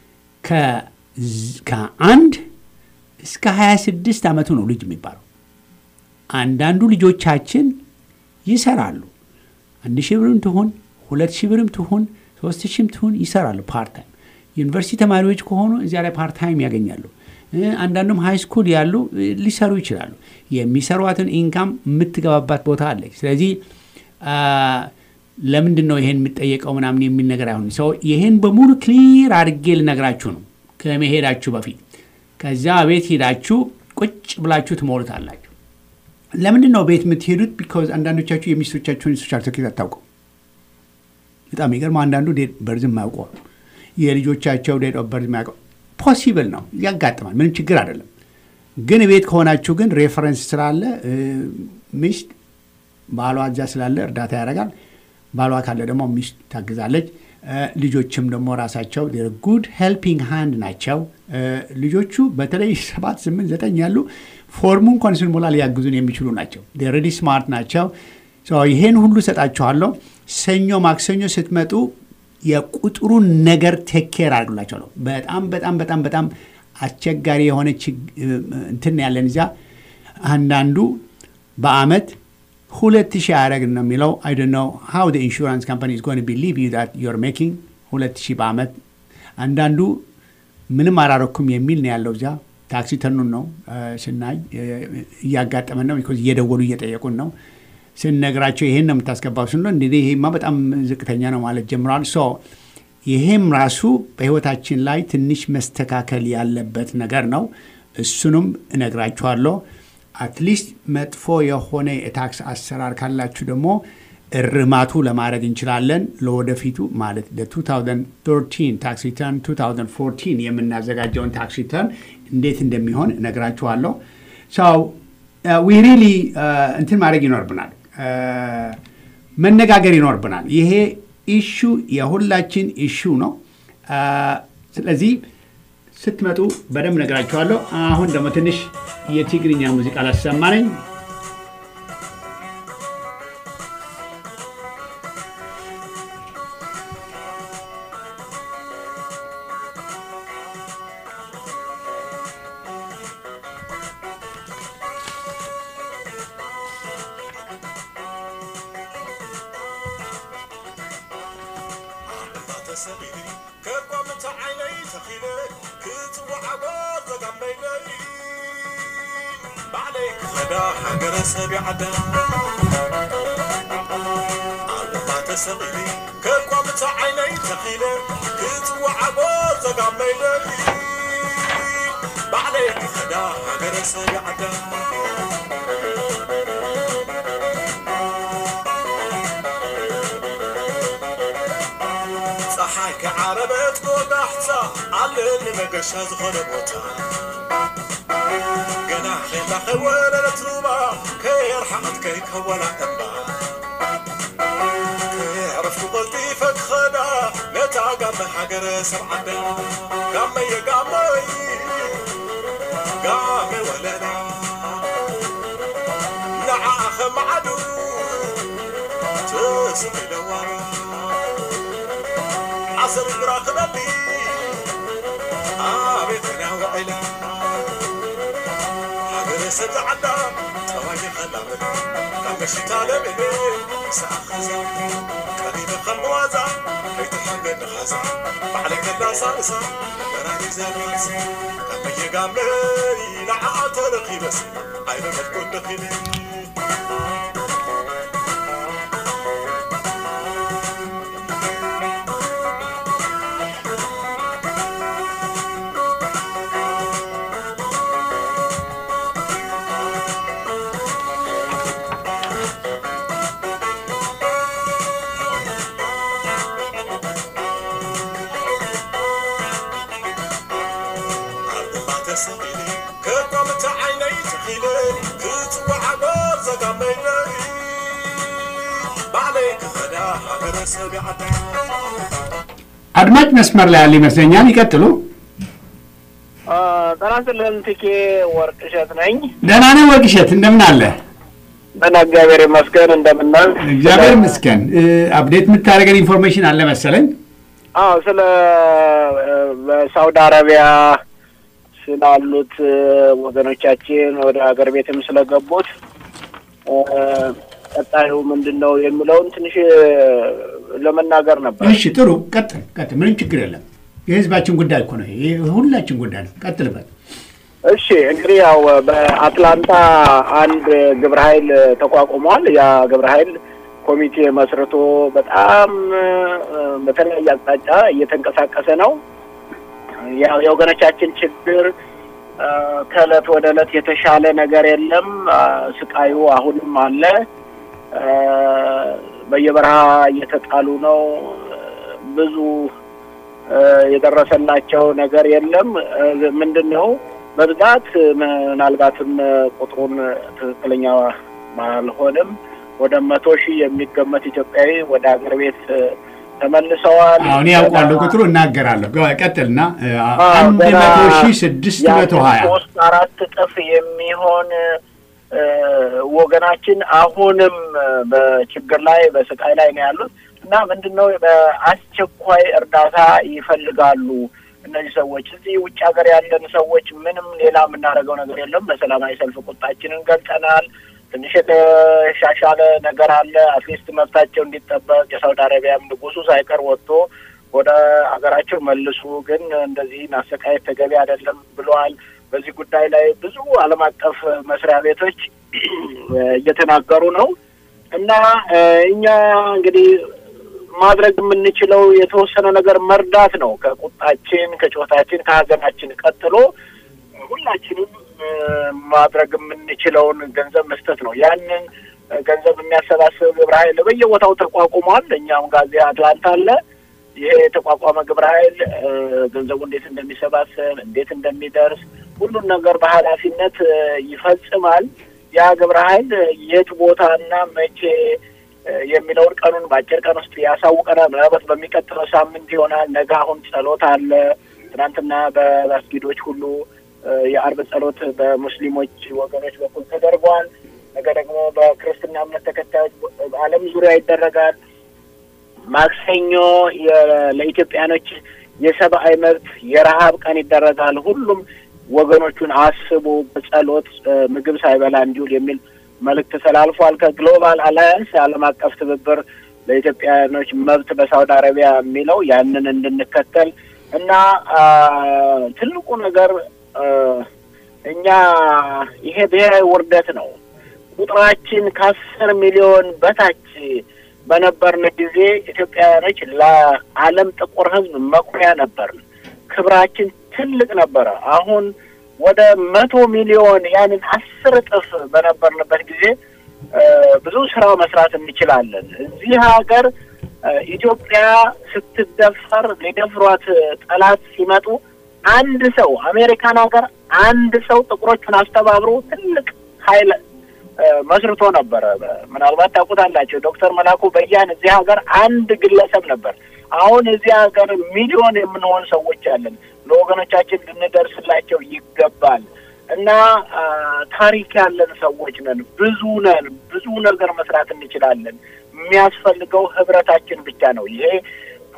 ከአንድ እስከ 26 ዓመቱ ነው ልጅ የሚባለው። አንዳንዱ ልጆቻችን ይሰራሉ። አንድ ሺህ ብርም ትሁን ሁለት ሺህ ብርም ትሁን ሶስት ሺህም ትሁን ይሰራሉ ፓርታይም። ዩኒቨርሲቲ ተማሪዎች ከሆኑ እዚያ ላይ ፓርታይም ያገኛሉ። እ፣ አንዳንዱም ሃይ ስኩል ያሉ እ፣ ሊሰሩ ይችላሉ። የሚሰሯትን ኢንካም የምትገባባት ቦታ አለች። ስለዚህ አ፣ ለምንድን ነው ይሄን የምጠየቀው ምናምን የሚል ነገር አይሆንም። ሰው ይሄን በሙሉ ክሊር አድርጌ ልነግራችሁ ነው ከመሄዳችሁ በፊት። ከዚያ ቤት ሄዳችሁ ቁጭ ብላችሁ ትሞሉታላችሁ። ለምንድን ነው ቤት የምትሄዱት? ቢካዝ አንዳንዶቻችሁ የሚስቶቻችሁን ሶሻል ሴኩሪቲ አታውቁም። በጣም ይገርም። አንዳንዱ ዴት በርዝ የማያውቀው የልጆቻቸው ዴት ኦፍ በርዝ የማያውቀው ፖሲብል ነው፣ ያጋጥማል። ምንም ችግር አይደለም። ግን ቤት ከሆናችሁ ግን ሬፈረንስ ስላለ እ፣ ሚስት ባሏ እዚያ ስላለ እርዳታ ያደርጋል። ባሏ ካለ ደግሞ ሚስት ታግዛለች። እ፣ ልጆችም ደግሞ ራሳቸው ጉድ ሄልፒንግ ሃንድ ናቸው። እ፣ ልጆቹ በተለይ ሰባት ስምንት ዘጠኝ ያሉ ፎርሙ እንኳን ስንሞላ ሊያግዙን የሚችሉ ናቸው። ሬዲ ስማርት ናቸው። ሶ ይሄን ሁሉ እሰጣችኋለሁ። ሰኞ ማክሰኞ ስትመጡ የቁጥሩን ነገር ቴኬር አድርግላቸዋለሁ። በጣም በጣም በጣም በጣም አስቸጋሪ የሆነ ችግ- እንትን ያለን እዚያ አንዳንዱ በአመት ሁለት ሺህ አያደረግ ነው የሚለው አይ ዶንት ኖ ሃው ዘ ኢንሹራንስ ካምፓኒ ኢዝ ጎይንግ ቱ ቢሊቭ ዩ ዛት ዩ አር ሜኪንግ ሁለት ሺህ በአመት አንዳንዱ ምንም አላረኩም የሚል ነው ያለው እዚያ ታክሲ ተኑን ነው እ፣ ስናይ እ፣ እያጋጠመን ነው ቢኮዝ እየደወሉ እየጠየቁን ነው ስንነግራቸው ይሄን ነው የምታስገባው ስንሎ እንግዲህ ይሄማ በጣም ዝቅተኛ ነው ማለት ጀምረዋል ሶ ይሄም ራሱ በህይወታችን ላይ ትንሽ መስተካከል ያለበት ነገር ነው እሱንም እነግራችኋለሁ አትሊስት መጥፎ የሆነ የታክስ አሰራር ካላችሁ ደግሞ እርማቱ ለማድረግ እንችላለን ለወደፊቱ ማለት ለ2013 ታክስ ሪተርን 2014 የምናዘጋጀውን ታክስ ሪተርን እንዴት እንደሚሆን እነግራችኋለሁ ሰው ዊ ሪሊ እንትን ማድረግ ይኖርብናል uh, መነጋገር ይኖርብናል ይሄ ኢሹ የሁላችን ኢሹ ነው uh, ስለዚህ ስትመጡ በደንብ ነግራችኋለሁ አሁን ደግሞ ትንሽ የትግርኛ ሙዚቃ ላሰማነኝ ተሰቢኒ ከቋምቲ ዓይነይ ተኺለ ክትወዓጎ ዘጋመይለይ ባዕለይ ክኸዳ ሃገረ ሰብ ይዓዳ ኣልማ ተሰኺኒ ከቋምቲ ዓይነይ ተኺለ ክትወዓጎ ዘጋመይለይ ባዕለይ ክኸዳ ሃገረ ሰብ ይዓዳ ፀሓይ ከዓረበት ጎዳሕፃ ኣለኒ መገሻ ዝኾነ ቦታ ገና ኼላ ከይወለለት ሩባ ከየርሓቐት ከይከወላ እምባ ከየዕረፍኩ ቐልጢፈ ክኸዳ ነታ ጋመ ሃገረ ሰብ ዓዳ ጋመየ ጋመይ ጋመ ወለዳ ንዓኣ ኸመዓዱ ትስሚለዋና عصر الراخ بلي آبت أنا وعلا حقر سد عدا طواجي خلي ናበለ ካብ መሽታ ለምለ ሰኣኸዛ ቀሪበ ከም ዋዛ ከይትሓገድ ንኻዛ ባዕለይ ከላሳእሳ ገራኒ ዘቢልሲ ካብ መየጋመይ ንዓዓ ተረኺበሲ ዓይነ መልኩ ደኺለ ተሰቂለ ከቋምቲ ዓይነይ ተኺለ ክትወዓበር ዘጋመይለይ ባዕለይ ክኸዳ ሃገረሰብ ይዓዳ አድማጭ መስመር ላይ ያለ ይመስለኛል። ይቀጥሉ። ጤና ይስጥልን ትኬ ወርቅ እሸት ነኝ። ደህና ነህ ወርቅሸት? እንደምን አለ? ደህና እግዚአብሔር ይመስገን። እንደምናል እግዚአብሔር ይመስገን። እ፣ አፕዴት የምታደርገን ኢንፎርሜሽን አለ መሰለኝ። አዎ ስለ እ፣ በሳውዲ አረቢያ ስላሉት እ፣ ወገኖቻችን ወደ ሀገር ቤትም ስለገቡት እ፣ ቀጣዩ ምንድን ነው የሚለውን ትንሽ እ፣ ለመናገር ነበር። እሺ ጥሩ፣ ቀጥል ቀጥል። ምንም ችግር የለም። የህዝባችን ጉዳይ እኮ ነው። ይሄ ሁላችን ጉዳይ ነው። ቀጥልበት። እሺ እንግዲህ ያው በአትላንታ አንድ ግብረ ኃይል ተቋቁሟል። ያ ግብረ ኃይል ኮሚቴ መስርቶ በጣም እ፣ በተለያየ አቅጣጫ እየተንቀሳቀሰ ነው። ያው የወገኖቻችን ችግር እ፣ ከእለት ወደ እለት የተሻለ ነገር የለም። አ፣ ስቃዩ አሁንም አለ። እ፣ በየበረሃ እየተጣሉ ነው። ብዙ እ፣ የደረሰላቸው ነገር የለም። እ፣ ምንድን ነው በብዛት ምናልባትም ቁጥሩን ትክክለኛ ባልሆንም ወደ መቶ ሺህ የሚገመት ኢትዮጵያዊ ወደ ሀገር ቤት እ፣ ተመልሰዋል። አሁን ያውቋለሁ ቁጥሩ እናገራለሁ። ገ- ቀጥልና እ፣ አዎ፣ አንድ ገና መቶ ሺህ ስድስት መቶ ሀያ ሶስት አራት እጥፍ የሚሆን እ፣ ወገናችን አሁንም እ፣ በችግር ላይ በስቃይ ላይ ነው ያሉት እና ምንድን ነው በአስቸኳይ እርዳታ ይፈልጋሉ እነዚህ ሰዎች። እዚህ ውጭ ሀገር ያለን ሰዎች ምንም ሌላ የምናደርገው ነገር የለም። በሰላማዊ ሰልፍ ቁጣችንን ገልጸናል። ትንሽ የተሻሻለ ነገር አለ። አትሊስት መብታቸው እንዲጠበቅ የሳውዲ አረቢያም ንጉሱ ሳይቀር ወጥቶ ወደ ሀገራቸው መልሱ፣ ግን እንደዚህ ማሰቃየት ተገቢ አይደለም ብለዋል። በዚህ ጉዳይ ላይ ብዙ ዓለም አቀፍ መስሪያ ቤቶች እየተናገሩ ነው እና እ፣ እኛ እንግዲህ ማድረግ የምንችለው የተወሰነ ነገር መርዳት ነው። ከቁጣችን፣ ከጮታችን፣ ከሀዘናችን ቀጥሎ ሁላችንም እ፣ ማድረግ የምንችለውን ገንዘብ መስጠት ነው። ያንን እ፣ ገንዘብ የሚያሰባስብ ግብረ ኃይል በየቦታው ተቋቁሟል። እኛም ጋዜ አትላንታ አለ። ይሄ የተቋቋመ ግብረ ኃይል እ፣ ገንዘቡ እንዴት እንደሚሰባሰብ እንዴት እንደሚደርስ ሁሉን ነገር በኃላፊነት እ፣ ይፈጽማል። ያ ግብረ ኃይል የት ቦታና መቼ እ፣ የሚለውን ቀኑን በአጭር ቀን ውስጥ ያሳውቀናል። ምናልባት በሚቀጥለው ሳምንት ይሆናል። ነገ አሁን ጸሎት አለ። ትናንትና በመስጊዶች ሁሉ እ፣ የአርብ ጸሎት በሙስሊሞች ወገኖች በኩል ተደርጓል። ነገ ደግሞ በክርስትና እምነት ተከታዮች በዓለም ዙሪያ ይደረጋል። ማክሰኞ የ- ለኢትዮጵያኖች የሰብአዊ መብት የረሀብ ቀን ይደረጋል። ሁሉም ወገኖቹን አስቡ በጸሎት እ፣ ምግብ ሳይበላ እንዲውል የሚል መልእክት ተላልፏል። ከግሎባል አላያንስ የዓለም አቀፍ ትብብር ለኢትዮጵያኖች መብት በሳውዲ አረቢያ የሚለው ያንን እንድንከተል እና አ፣ ትልቁ ነገር እ፣ እኛ ይሄ ብሔራዊ ውርደት ነው። ቁጥራችን ከአስር ሚሊዮን በታች በነበርን ጊዜ ኢትዮጵያውያኖች ለዓለም ጥቁር ሕዝብ መኩሪያ ነበርን። ክብራችን ትልቅ ነበረ። አሁን ወደ መቶ ሚሊዮን ያንን አስር እጥፍ በነበርንበት ጊዜ እ፣ ብዙ ስራ መስራት እንችላለን። እዚህ ሀገር እ፣ ኢትዮጵያ ስትደፈር ሊደፍሯት ጠላት ሲመጡ አንድ ሰው አሜሪካን ሀገር አንድ ሰው ጥቁሮቹን አስተባብሮ ትልቅ ኃይል እ፣ መስርቶ ነበረ። ምናልባት ታውቁታላቸው። ዶክተር መላኩ በያን እዚህ ሀገር አንድ ግለሰብ ነበር። አሁን እዚህ ሀገር ሚሊዮን የምንሆን ሰዎች አለን። ለወገኖቻችን ልንደርስላቸው ይገባል እና አ፣ ታሪክ ያለን ሰዎች ነን። ብዙ ነን። ብዙ ነገር መስራት እንችላለን። የሚያስፈልገው ህብረታችን ብቻ ነው። ይሄ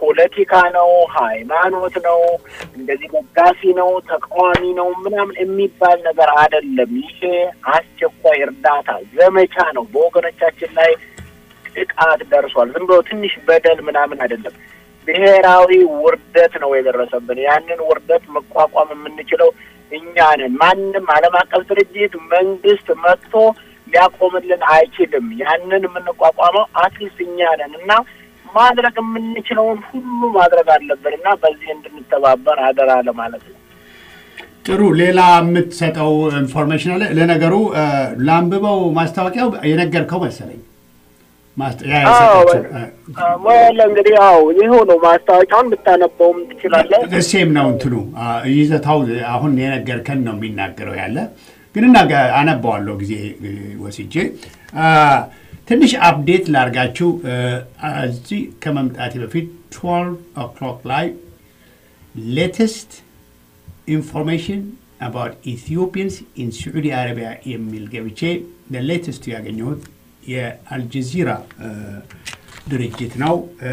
ፖለቲካ ነው፣ ሃይማኖት ነው፣ እንደዚህ ደጋፊ ነው፣ ተቃዋሚ ነው ምናምን የሚባል ነገር አይደለም። ይሄ አስቸኳይ እርዳታ ዘመቻ ነው። በወገኖቻችን ላይ ጥቃት ደርሷል። ዝም ብሎ ትንሽ በደል ምናምን አይደለም። ብሔራዊ ውርደት ነው የደረሰብን። ያንን ውርደት መቋቋም የምንችለው እኛ ነን። ማንም ዓለም አቀፍ ድርጅት መንግስት መጥቶ ሊያቆምልን አይችልም። ያንን የምንቋቋመው አትሊስት እኛ ነን እና ማድረግ የምንችለውን ሁሉ ማድረግ አለብን እና በዚህ እንድንተባበር አደራ ለማለት ነው። ጥሩ። ሌላ የምትሰጠው ኢንፎርሜሽን አለ? ለነገሩ ለአንብበው ማስታወቂያው የነገርከው መሰለኝ። ማስታ- ያ የሰጠችው፣ እ፣ ሞያለ እንግዲህ ያው ይኸው ነው ማስታወቂያውን ብታነበውም ትችላለህ። ሴም ነው እንትኑ አ፣ ይዘታው አሁን የነገርከን ነው የሚናገረው ያለ ግን እና አነባዋለሁ ጊዜ እ፣ ወስጄ አ፣ ትንሽ አፕዴት ላርጋችሁ እ፣ እዚህ ከመምጣቴ በፊት 12 ኦክሎክ ላይ ሌተስት ኢንፎርሜሽን አባውት ኢትዮጵያንስ ኢን ሳዑዲ አረቢያ የሚል ገብቼ ለሌተስቱ ያገኘሁት የአልጀዚራ እ፣ ድርጅት ነው። እ፣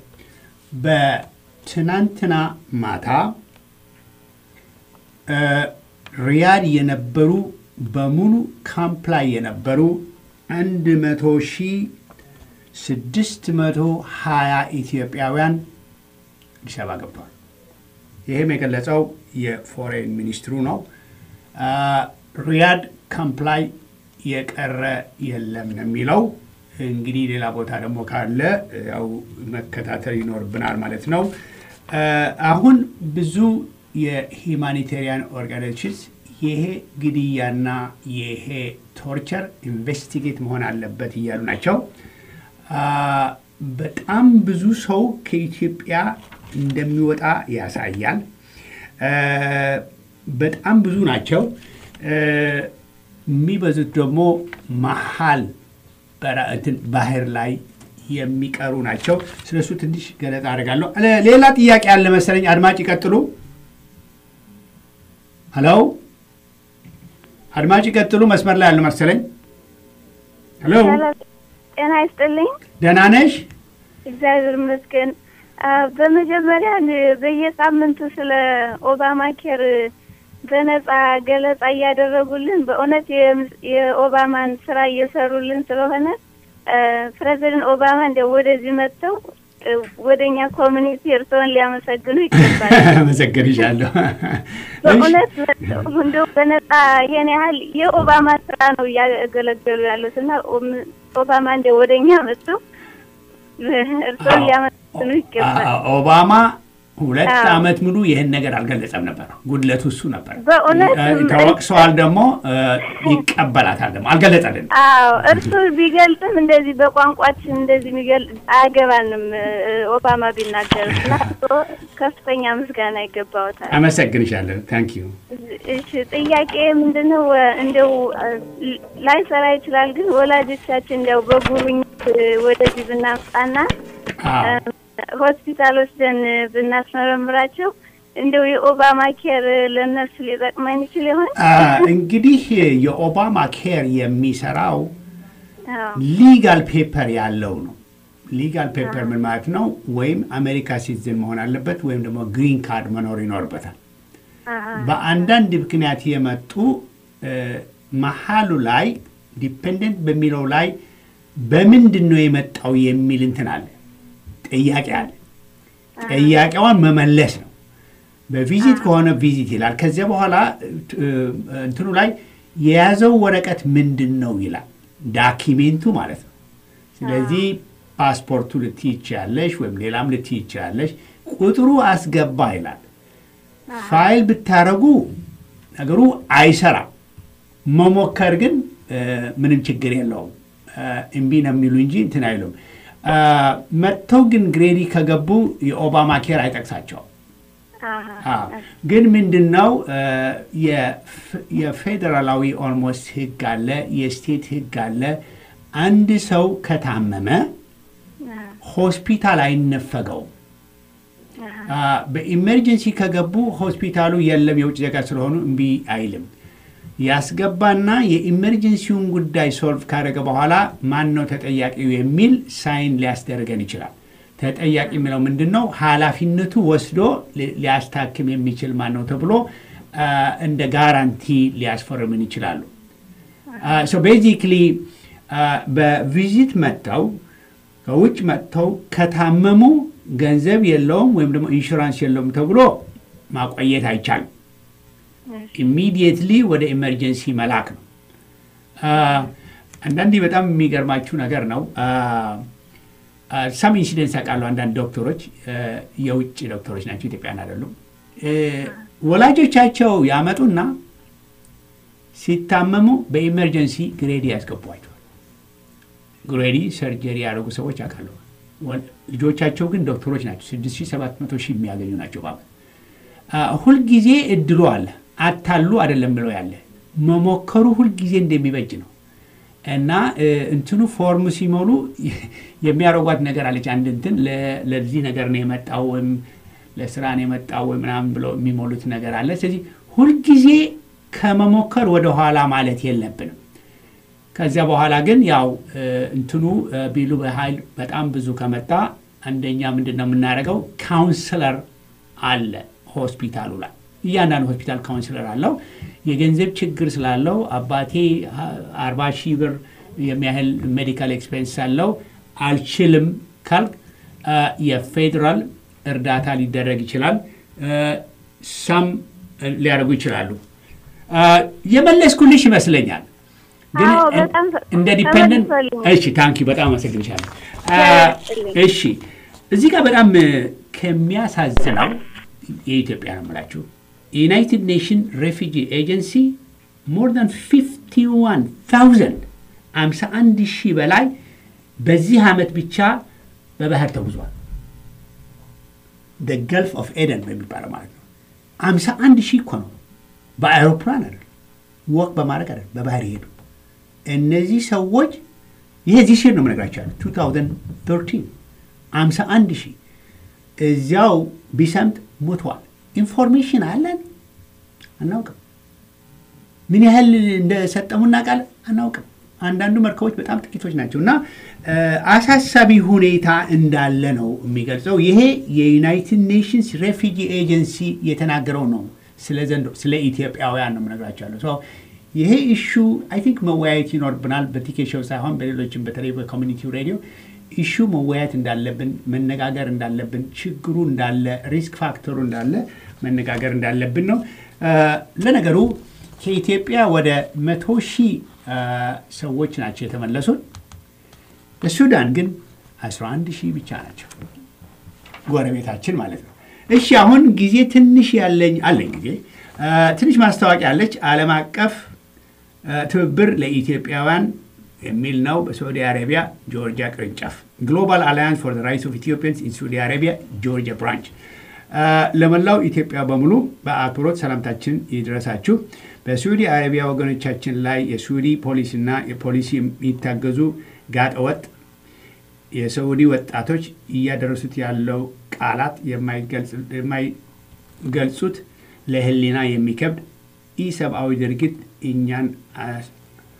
በትናንትና ማታ እ፣ ሪያድ የነበሩ በሙሉ ካምፕ ላይ የነበሩ አንድ መቶ ሺህ ስድስት መቶ ሀያ ኢትዮጵያውያን አዲስ አበባ ገብተዋል። ይህም የገለጸው የፎሬን ሚኒስትሩ ነው። አ፣ ሪያድ ካምፕ ላይ የቀረ የለም ነው የሚለው። እንግዲህ ሌላ ቦታ ደግሞ ካለ ያው መከታተል ይኖርብናል ማለት ነው። አ፣ አሁን ብዙ የሂማኒቴሪያን ኦርጋናይዜሽንስ ይሄ ግድያና ይሄ ቶርቸር ኢንቨስቲጌት መሆን አለበት እያሉ ናቸው። አ፣ በጣም ብዙ ሰው ከኢትዮጵያ እንደሚወጣ ያሳያል። አ፣ በጣም ብዙ ናቸው። አ፣ የሚበዙት ደግሞ መሀል በራ- እንትን ባህር ላይ የሚቀሩ ናቸው። ስለሱ ትንሽ ገለጻ አድርጋለሁ። ለ- ሌላ ጥያቄ አለ መሰለኝ። አድማጭ ይቀጥሉ። ሄሎ አድማጭ ይቀጥሉ። መስመር ላይ ያለ መሰለኝ። ሄሎ ጤና ይስጥልኝ። ደህና ነሽ? እግዚአብሔር ይመስገን። አ፣ በመጀመሪያ ን- በየሳምንቱ ስለ ኦባማ ኬር በነጻ ገለጻ እያደረጉልን በእውነት የም- የኦባማን ስራ እየሰሩልን ስለሆነ አ፣ ፕሬዚደንት ኦባማ እንደ ወደዚህ መጥተው እ፣ ወደ እኛ ኮሚኒቲ እርስዎን ሊያመሰግኑ ይገባል። አመሰግንሻለሁ። በእውነት እንደው በነጻ ይሄን ያህል የኦባማ ስራ ነው እያገለገሉ ያሉት እና ኦም- ኦባማ እንደ ወደ እኛ መጥተው እርስዎን ሊያመሰግኑ ይገባል። አ- ኦባማ ሁለት አዎ። ዓመት ሙሉ ይህን ነገር አልገለጸም ነበር። ጉድለቱ እሱ ነበር። በእውነት እ፣ ተወቅሰዋል። ደግሞ እ፣ ይቀበላታል። ደግሞ አልገለጸልንም። አዎ እርሱ ቢገልጽም እንደዚህ በቋንቋችን እንደዚህ የሚገልጽ አያገባንም። እ፣ ኦባማ ቢናገር እና እርስዎ ከፍተኛ ምስጋና ይገባዎታል። አመሰግንሻለሁ። ታንክ ዩ። እሺ ጥያቄ ምንድነው? እንደው ላይሰራ ይችላል፣ ግን ወላጆቻችን እንደው በጉብኝት ወደዚህ ብናምጣና አዎ። ሆስፒታል ወስደን ብናስመረምራቸው እንደው የኦባማ ኬር ለእነሱ ሊጠቅመን ይችል ይሆን? አ፣ እንግዲህ የኦባማ ኬር የሚሰራው አዎ ሊጋል ፔፐር ያለው ነው። ሊጋል ፔፐር ምን ማለት ነው? ወይም አሜሪካ ሲቲዝን መሆን አለበት ወይም ደግሞ ግሪን ካርድ መኖር ይኖርበታል። አሃ፣ በአንዳንድ ምክንያት የመጡ እ፣ መሀሉ ላይ ዲፔንደንት በሚለው ላይ በምንድን ነው የመጣው የሚል እንትን አለ፣ ጥያቄ አለ። ጥያቄዋን መመለስ ነው። በቪዚት ከሆነ ቪዚት ይላል። ከዚያ በኋላ እ፣ እንትኑ ላይ የያዘው ወረቀት ምንድን ነው ይላል፣ ዳኪሜንቱ ማለት ነው። ስለዚህ ፓስፖርቱ ልትይ ይችላለሽ፣ ወይም ሌላም ልትይ ይችላለሽ። ቁጥሩ አስገባ ይላል። ፋይል ብታረጉ ነገሩ አይሰራም። መሞከር ግን እ፣ ምንም ችግር የለውም። እ፣ እምቢ ነው የሚሉ እንጂ እንትን አይሉም። እ፣ መጥተው ግን ግሬዲ ከገቡ የኦባማ ኬር አይጠቅሳቸውም። አሃ፣ አዎ። ግን ምንድን ነው እ፣ የፍ- የፌዴራላዊ ኦልሞስት ህግ አለ፣ የስቴት ህግ አለ። አንድ ሰው ከታመመ ሆስፒታል አይነፈገውም። አ፣ በኢመርጀንሲ ከገቡ ሆስፒታሉ የለም የውጭ ዜጋ ስለሆኑ እምቢ አይልም። ያስገባና የኢመርጀንሲውን ጉዳይ ሶልቭ ካደረገ በኋላ ማን ነው ተጠያቂው የሚል ሳይን ሊያስደርገን ይችላል። ተጠያቂ የሚለው ምንድን ነው? ኃላፊነቱ ወስዶ ሊ- ሊያስታክም የሚችል ማን ነው ተብሎ አ፣ እንደ ጋራንቲ ሊያስፈርምን ይችላሉ። ሶ ቤዚክሊ በቪዚት መጥተው ከውጭ መጥተው ከታመሙ ገንዘብ የለውም ወይም ደግሞ ኢንሹራንስ የለውም ተብሎ ማቆየት አይቻልም። ኢሚዲየትሊ ወደ ኢመርጀንሲ መላክ ነው። አ፣ አንዳንዴ በጣም የሚገርማችሁ ነገር ነው። ሳም ኢንሲደንስ ያውቃሉ። አንዳንድ ዶክተሮች አ፣ የውጭ ዶክተሮች ናቸው፣ ኢትዮጵያን አይደሉም። እ፣ ወላጆቻቸው ያመጡና ሲታመሙ በኢመርጀንሲ ግሬዲ ያስገቧቸዋል። ግሬዲ ሰርጀሪ ያደረጉ ሰዎች ያውቃሉ። ወል- ልጆቻቸው ግን ዶክተሮች ናቸው። 6700 ሺህ የሚያገኙ ናቸው በዓመት። አ፣ ሁልጊዜ እድሉ አለ። አታሉ አይደለም ብለው ያለ መሞከሩ ሁልጊዜ እንደሚበጅ ነው። እና እ፣ እንትኑ ፎርም ሲሞሉ የሚያደርጓት ነገር አለች። አንድ እንትን ለ- ለዚህ ነገር ነው የመጣው ወይም ለስራ ነው የመጣው ወይ ምናምን ብለው የሚሞሉት ነገር አለ። ስለዚህ ሁልጊዜ ከመሞከር ወደ ኋላ ማለት የለብንም። ከዚያ በኋላ ግን ያው እ፣ እንትኑ እ፣ ቢሉ በኃይል በጣም ብዙ ከመጣ አንደኛ ምንድን ነው የምናደርገው? ካውንስለር አለ ሆስፒታሉ ላይ እያንዳንዱ ሆስፒታል ካውንስለር አለው። የገንዘብ ችግር ስላለው አባቴ አርባ ሺህ ብር የሚያህል ሜዲካል ኤክስፔንስ አለው አልችልም ካልክ አ፣ የፌዴራል እርዳታ ሊደረግ ይችላል። ሳም ሊያደርጉ ይችላሉ። አ፣ የመለስኩልሽ ይመስለኛል። ግን አዎ፣ በጣም እንደ ዲፔንደንት ተመልሶልኛል። እሺ፣ ታንኪ በጣም አመሰግንሻለሁ። አ፣ ያስጥልኝ። እሺ እዚህ ጋር በጣም እ፣ ከሚያሳዝነው የኢትዮጵያ ነው የምላችሁ የዩናይትድ ኔሽን ሬፊጂ ኤጀንሲ ሞር ዳን 51000 51 ሺህ በላይ በዚህ ዓመት ብቻ በባህር ተጉዟል። ገልፍ ኦፍ ኤደን በሚባለው ማለት ነው። 51 ሺህ እኮ ነው። በአይሮፕላን አይደል፣ ወቅ በማድረግ አይደል፣ በባህር ይሄዱ እነዚህ ሰዎች ይሄ ዚህ ሲር ነው የምነግራቸው ያለው 2013 51 ሺህ እዚያው ቢሰምጥ ሞተዋል። ኢንፎርሜሽን አለን አናውቅም። ምን ያህል እንደሰጠሙ እናውቃለን አናውቅም። አንዳንዱ መርከቦች በጣም ጥቂቶች ናቸው እና እ፣ አሳሳቢ ሁኔታ እንዳለ ነው የሚገልጸው። ይሄ የዩናይትድ ኔሽንስ ሬፊጂ ኤጀንሲ የተናገረው ነው። ስለ ዘንድሮ ስለ ኢትዮጵያውያን ነው የምነግራቸው ያለው ሰው ይሄ ኢሹ አይ ቲንክ መወያየት ይኖርብናል። በቲኬሾው ሳይሆን በሌሎችም በተለይ በኮሚኒቲው ሬዲዮ ኢሹ መወያየት እንዳለብን መነጋገር እንዳለብን ችግሩ እንዳለ ሪስክ ፋክተሩ እንዳለ መነጋገር እንዳለብን ነው። እ፣ ለነገሩ ከኢትዮጵያ ወደ መቶ ሺህ እ፣ ሰዎች ናቸው የተመለሱት። በሱዳን ግን 11 ሺህ ብቻ ናቸው። ጎረቤታችን ማለት ነው። እሺ አሁን ጊዜ ትንሽ ያለኝ አለኝ ጊዜ እ፣ ትንሽ ማስታወቂያ አለች። ዓለም አቀፍ እ፣ ትብብር ለኢትዮጵያውያን የሚል ነው። በሳዑዲ አረቢያ ጆርጂያ ቅርንጫፍ ግሎባል አላያንስ ፎር ራይትስ ኦፍ ኢትዮጵያንስ ኢን ሳዑዲ አረቢያ ጆርጂያ ብራንች እ፣ ለመላው ኢትዮጵያ በሙሉ በአክብሮት ሰላምታችን ይድረሳችሁ። በሳዑዲ አረቢያ ወገኖቻችን ላይ የሳዑዲ ፖሊስና የፖሊሲ የሚታገዙ ጋጠወጥ የሳዑዲ ወጣቶች እያደረሱት ያለው ቃላት የማይገልጽ- የማይገልጹት ለሕሊና የሚከብድ ኢሰብአዊ ድርጊት እኛን አስ-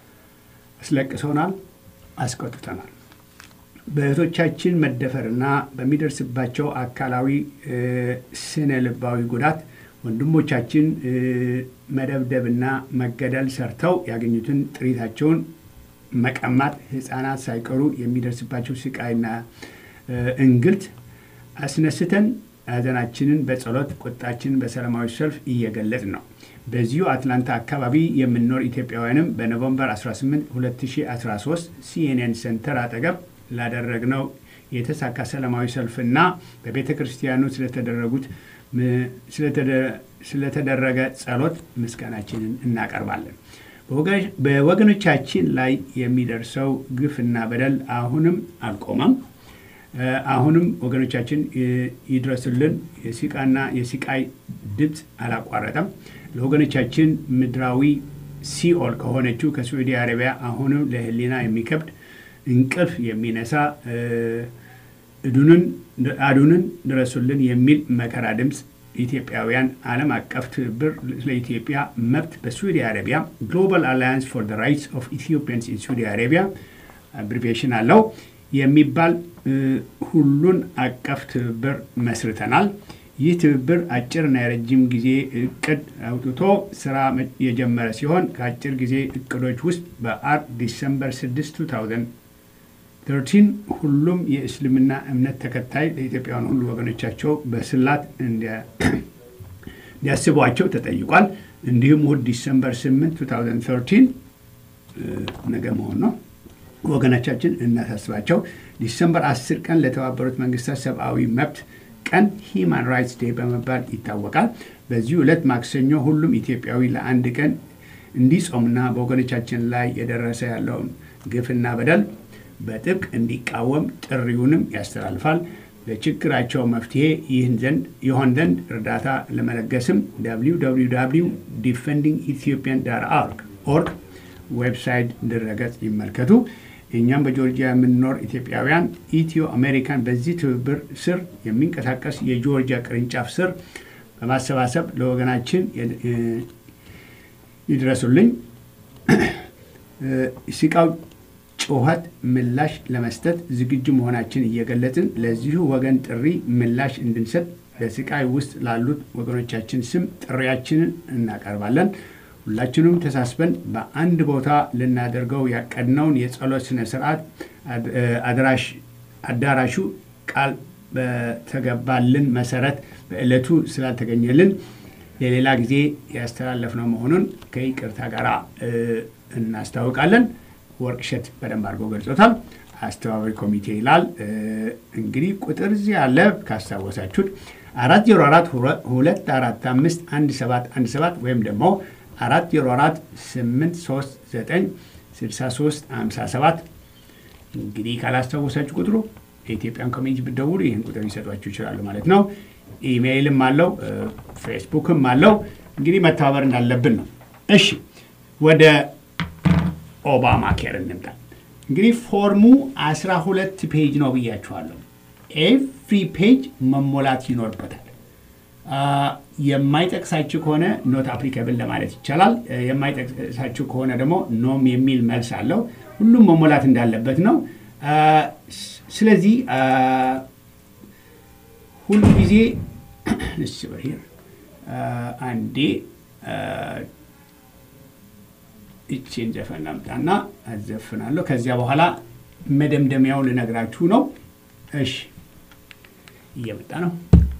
አስለቅሶናል፣ አስቆጥተናል። በእህቶቻችን መደፈርና በሚደርስባቸው አካላዊ እ፣ ስነ ልባዊ ጉዳት ወንድሞቻችን እ፣ መደብደብና መገደል ሰርተው ያገኙትን ጥሪታቸውን መቀማት ህፃናት ሳይቀሩ የሚደርስባቸው ስቃይና እ፣ እንግልት አስነስተን ሐዘናችንን በጸሎት ቁጣችንን በሰላማዊ ሰልፍ እየገለጽ ነው። በዚሁ አትላንታ አካባቢ የምንኖር ኢትዮጵያውያንም በኖቨምበር 18 2013 ሲኤንኤን ሴንተር አጠገብ ላደረግነው የተሳካ ሰላማዊ ሰልፍና በቤተ ክርስቲያኑ ስለተደረጉት ም- ስለተደ- ስለተደረገ ጸሎት ምስጋናችንን እናቀርባለን። በወገ- በወገኖቻችን ላይ የሚደርሰው ግፍና በደል አሁንም አልቆመም። እ፣ አሁንም ወገኖቻችን እ፣ ይድረሱልን። የሲቃና የሲቃይ ድምፅ አላቋረጠም። ለወገኖቻችን ምድራዊ ሲኦል ከሆነችው ከሳዑዲ አረቢያ አሁንም ለሕሊና የሚከብድ እንቅልፍ የሚነሳ እ፣ እዱንን አዱንን ድረሱልን የሚል መከራ ድምፅ ኢትዮጵያውያን ዓለም አቀፍ ትብብር ለኢትዮጵያ መብት በሳዑዲ አረቢያ ግሎባል አላያንስ ፎር ዘ ራይትስ ኦፍ ኢትዮጵያንስ ኢን ሳዑዲ አረቢያ አብሪቬሽን አለው። የሚባል እ፣ ሁሉን አቀፍ ትብብር መስርተናል። ይህ ትብብር አጭርና የረጅም ጊዜ እቅድ አውጥቶ ስራ መ- የጀመረ ሲሆን ከአጭር ጊዜ እቅዶች ውስጥ በአር ዲሰምበር 6 2013 ሁሉም የእስልምና እምነት ተከታይ ለኢትዮጵያውያን ሁሉ ወገኖቻቸው በስላት እንዲያ- እንዲያስቧቸው ተጠይቋል። እንዲሁም እሁድ ዲሰምበር 8 2013 እ፣ ነገ መሆን ነው ወገኖቻችን እናሳስባቸው። ዲሰምበር 10 ቀን ለተባበሩት መንግስታት ሰብአዊ መብት ቀን ሂማን ራይትስ ዴይ በመባል ይታወቃል። በዚሁ ዕለት ማክሰኞ ሁሉም ኢትዮጵያዊ ለአንድ ቀን እንዲጾምና በወገኖቻችን ላይ የደረሰ ያለውን ግፍና በደል በጥብቅ እንዲቃወም ጥሪውንም ያስተላልፋል። ለችግራቸው መፍትሄ ይህን ዘንድ ይሆን ዘንድ እርዳታ ለመለገስም www ዲፌንዲንግ ኢትዮጵያን ዳር ኦርግ ዌብሳይት ድረገጽ ይመልከቱ። እኛም በጆርጂያ የምንኖር ኢትዮጵያውያን ኢትዮ አሜሪካን በዚህ ትብብር ስር የሚንቀሳቀስ የጆርጂያ ቅርንጫፍ ስር በማሰባሰብ ለወገናችን የ- እ- ይድረሱልኝ እ፣ ሲቃው ጩኸት ምላሽ ለመስጠት ዝግጁ መሆናችን እየገለጽን ለዚሁ ወገን ጥሪ ምላሽ እንድንሰጥ በስቃይ ውስጥ ላሉት ወገኖቻችን ስም ጥሪያችንን እናቀርባለን። ሁላችንም ተሳስበን በአንድ ቦታ ልናደርገው ያቀድነውን የጸሎት ስነ ስርዓት አድ- እ፣ አድራሽ አዳራሹ ቃል በተገባልን መሰረት በዕለቱ ስላልተገኘልን የሌላ ጊዜ ያስተላለፍነው መሆኑን ከይቅርታ ጋር እ፣ እናስታውቃለን። ወርቅሸት በደንብ አድርጎ ገልጾታል። አስተባባሪ ኮሚቴ ይላል። እ፣ እንግዲህ ቁጥር እዚህ ያለ ካስታወሳችሁት አራት ዜሮ አራት ሁለት አራት አምስት አንድ ሰባት አንድ ሰባት ወይም ደግሞ አራት ዜሮ አራት ስምንት ሶስት ዘጠኝ ስልሳ ሶስት ሃምሳ ሰባት እንግዲህ ካላስታወሳችሁ ቁጥሩ የኢትዮጵያን ኮሚኒቲ ብትደውሉ ይህን ቁጥር ሊሰጧችሁ ይችላሉ ማለት ነው። ኢሜይልም አለው እ፣ ፌስቡክም አለው። እንግዲህ መተባበር እንዳለብን ነው። እሺ ወደ ኦባማ ኬር እንምጣ። እንግዲህ ፎርሙ 12 ፔጅ ነው ብያችኋለሁ። ኤቭሪ ፔጅ መሞላት ይኖርበታል። አ፣ የማይጠቅሳችሁ ከሆነ ኖት አፕሊካብል ለማለት ይቻላል። እ፣ የማይጠቅሳችሁ ከሆነ ደግሞ ኖም የሚል መልስ አለው። ሁሉም መሞላት እንዳለበት ነው። አ፣ ስ- ስለዚህ አ፣ ሁሉ ጊዜ እሺ፣ በhere አ፣ አንዴ አ፣ እቺን ዘፈን ላምጣና አዘፍናለሁ። ከዚያ በኋላ መደምደሚያውን ልነግራችሁ ነው። እሺ እየመጣ ነው።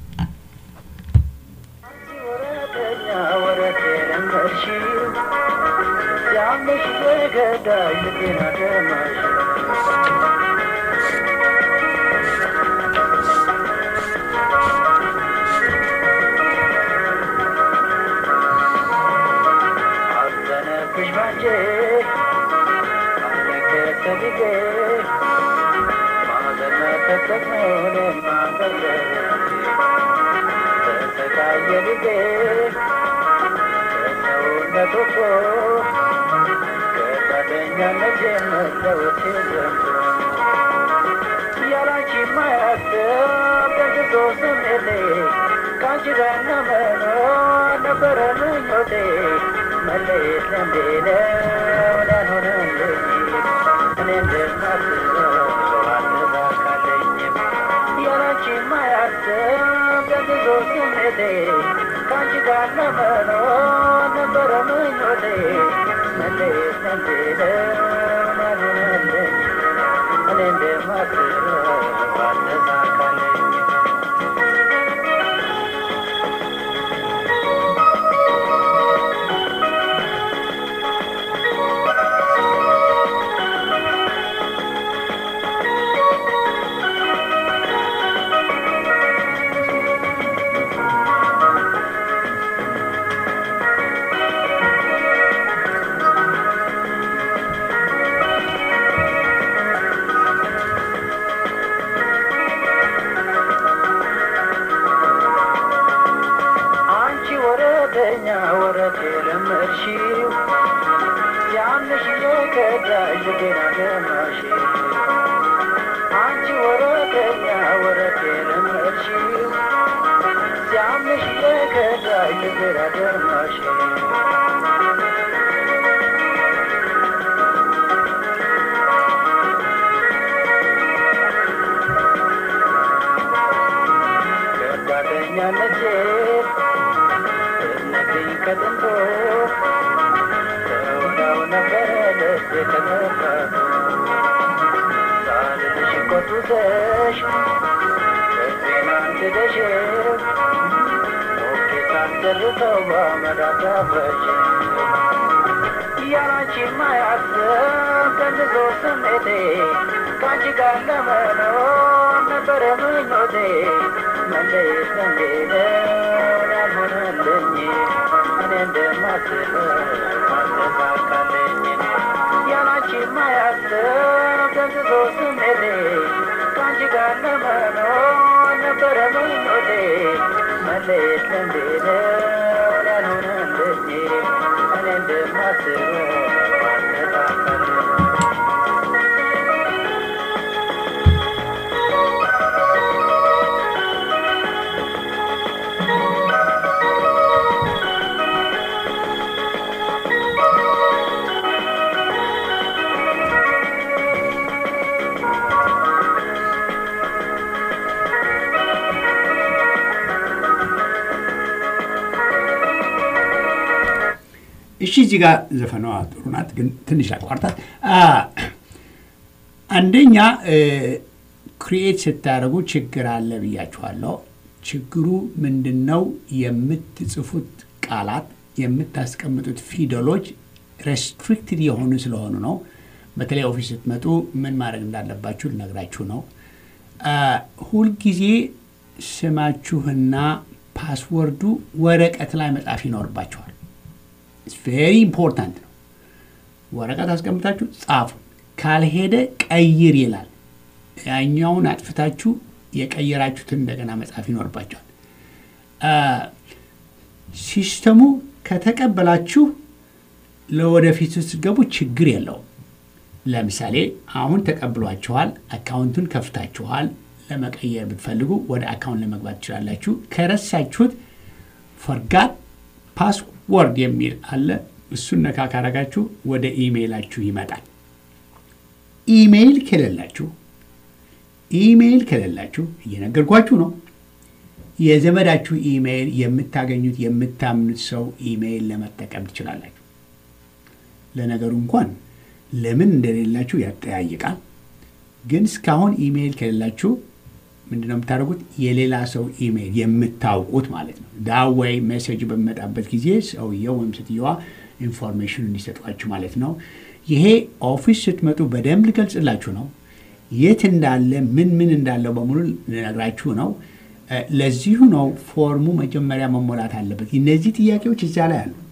አንቺ ወረደኛ ወረድ የለመድሽው ያንሽ የከዳሽ ገና ገማሽ አንቺ ወረደኛ ወረድ የለመድሽው ያንሽ የከዳሽ ገና ገማሽ ከጥንቶ ተወዳው ነበረ ልቤ ከመፍራቱ ሳልልሽ ቆጡሰሽ ልቤን አንድደሽ ሞኬ ሳንደርሰው በአመድ አዳፍረሽ ያላንቺ ማያስብ ቀንሶ ስሜቴ ከአንቺ ጋር ለመኖር ነበረ ምኞቴ መለየት እንዴት ያልሆነልኝ እኔ እንደማስበው አልተሳካልኝ ያላንቺ ማያስብ ቀንሶ ስሜቴ ከአንቺ ጋር ለመኖር ነበረ ምኞቴ መለየት እንዴት ያልሆነልኝ እኔ እንደማስበው አልተሳካልኝ እሺ እዚህ ጋር ዘፈኗ ጥሩ ናት፣ ግን ትንሽ አቋርጣት። አንደኛ ክሪኤት ስታደርጉ ችግር አለ ብያችኋለሁ። ችግሩ ምንድን ነው? የምትጽፉት ቃላት የምታስቀምጡት ፊደሎች ሬስትሪክትድ የሆኑ ስለሆኑ ነው። በተለይ ኦፊስ ስትመጡ ምን ማድረግ እንዳለባችሁ ልነግራችሁ ነው። ሁልጊዜ ስማችሁና ፓስወርዱ ወረቀት ላይ መጻፍ ይኖርባችኋል። ቬሪ ኢምፖርታንት ነው። ወረቀት አስቀምጣችሁ ጻፉ። ካልሄደ ቀይር ይላል። ያኛውን አጥፍታችሁ የቀየራችሁትን እንደገና መጻፍ ይኖርባቸዋል። ሲስተሙ ከተቀበላችሁ ለወደፊት ስትገቡ ችግር የለውም። ለምሳሌ አሁን ተቀብሏችኋል፣ አካውንቱን ከፍታችኋል። ለመቀየር ብትፈልጉ ወደ አካውንት ለመግባት ትችላላችሁ። ከረሳችሁት ፈርጋት ፓስወርድ የሚል አለ። እሱን ነካ ካረጋችሁ ወደ ኢሜይላችሁ ይመጣል። ኢሜይል ከሌላችሁ ኢሜይል ከሌላችሁ እየነገርኳችሁ ነው። የዘመዳችሁ ኢሜይል የምታገኙት የምታምኑት ሰው ኢሜይል ለመጠቀም ትችላላችሁ። ለነገሩ እንኳን ለምን እንደሌላችሁ ያጠያይቃል። ግን እስካሁን ኢሜይል ከሌላችሁ ምንድነው የምታደርጉት? የሌላ ሰው ኢሜይል የምታውቁት ማለት ነው። ዳዋይ ሜሴጅ በሚመጣበት ጊዜ ሰውየው ወይም ስትየዋ ኢንፎርሜሽን እንዲሰጧችሁ ማለት ነው። ይሄ ኦፊስ ስትመጡ በደንብ ልገልጽላችሁ ነው። የት እንዳለ ምን ምን እንዳለው በሙሉ ልነግራችሁ ነው። ለዚሁ ነው ፎርሙ መጀመሪያ መሞላት አለበት። እነዚህ ጥያቄዎች እዚያ ላይ አሉ።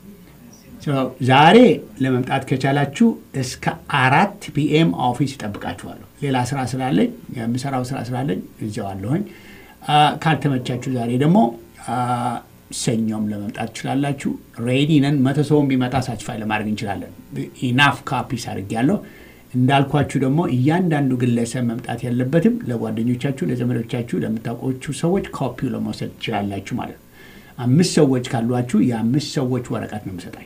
ዛሬ ለመምጣት ከቻላችሁ እስከ አራት ፒኤም ኦፊስ ይጠብቃችኋለሁ። ሌላ ስራ ስላለኝ የምሰራው ስራ ስላለኝ እዚያው አለሁኝ። ካልተመቻችሁ ዛሬ ደግሞ ሰኞም ለመምጣት ትችላላችሁ። ሬዲ ነን። መቶ ሰውን ቢመጣ ሳችፋይ ለማድረግ እንችላለን። ኢናፍ ካፒስ አድርጌያለሁ። እንዳልኳችሁ ደግሞ እያንዳንዱ ግለሰብ መምጣት ያለበትም ለጓደኞቻችሁ፣ ለዘመዶቻችሁ፣ ለምታውቋችሁ ሰዎች ኮፒው ለመውሰድ ትችላላችሁ ማለት ነው። አምስት ሰዎች ካሏችሁ የአምስት ሰዎች ወረቀት ነው የምሰጣኝ።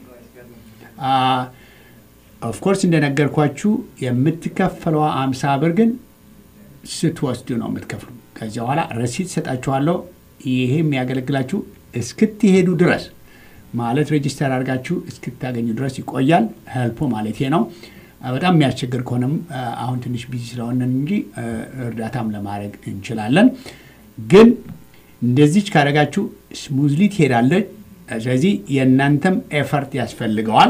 ኦፍኮርስ እንደነገርኳችሁ የምትከፈለዋ አምሳ ብር ግን ስትወስዱ ነው የምትከፍሉ። ከዚያ በኋላ ረሲት ሰጣችኋለሁ። ይሄ የሚያገለግላችሁ እስክትሄዱ ድረስ ማለት ሬጂስተር አድርጋችሁ እስክታገኙ ድረስ ይቆያል። ሄልፖ ማለት ነው። በጣም የሚያስቸግር ከሆነም አሁን ትንሽ ቢዚ ስለሆነን እንጂ እርዳታም ለማድረግ እንችላለን። ግን እንደዚች ካደረጋችሁ ስሙዝሊ ትሄዳለች። ስለዚህ የእናንተም ኤፈርት ያስፈልገዋል።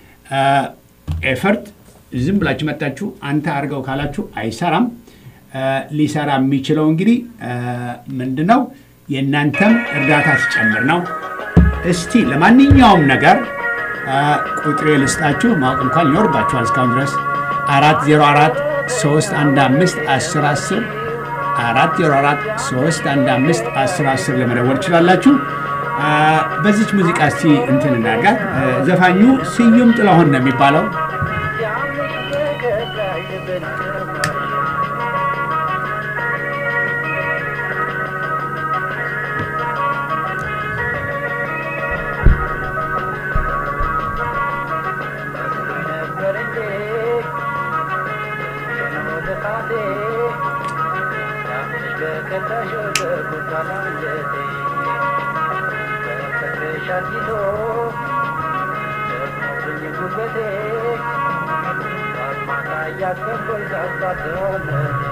ኤፈርት ዝም ብላችሁ መጣችሁ አንተ አድርገው ካላችሁ አይሰራም። ሊሰራ የሚችለው እንግዲህ ምንድን ነው? የእናንተም እርዳታ ሲጨምር ነው። እስቲ ለማንኛውም ነገር ቁጥሬ ልስጣችሁ። ማወቅ እንኳን ይኖርባችኋል። እስካሁን ድረስ አራት ዜሮ አራት ሶስት አንድ አምስት አስር አስር አራት ዜሮ አራት ሶስት አንድ አምስት አስር አስር ለመደወል ትችላላችሁ። በዚች ሙዚቃ እስቲ እንትን እናድርጋት። ዘፋኙ ስዩም ጥላሁን ነው የሚባለው። ከታሽ ወደ ቦታ ላንጀቴ አርጊቶ ደክሞብኝ ጉልበቴ ማታ እያሰብኩኝ ሳስባትሆነ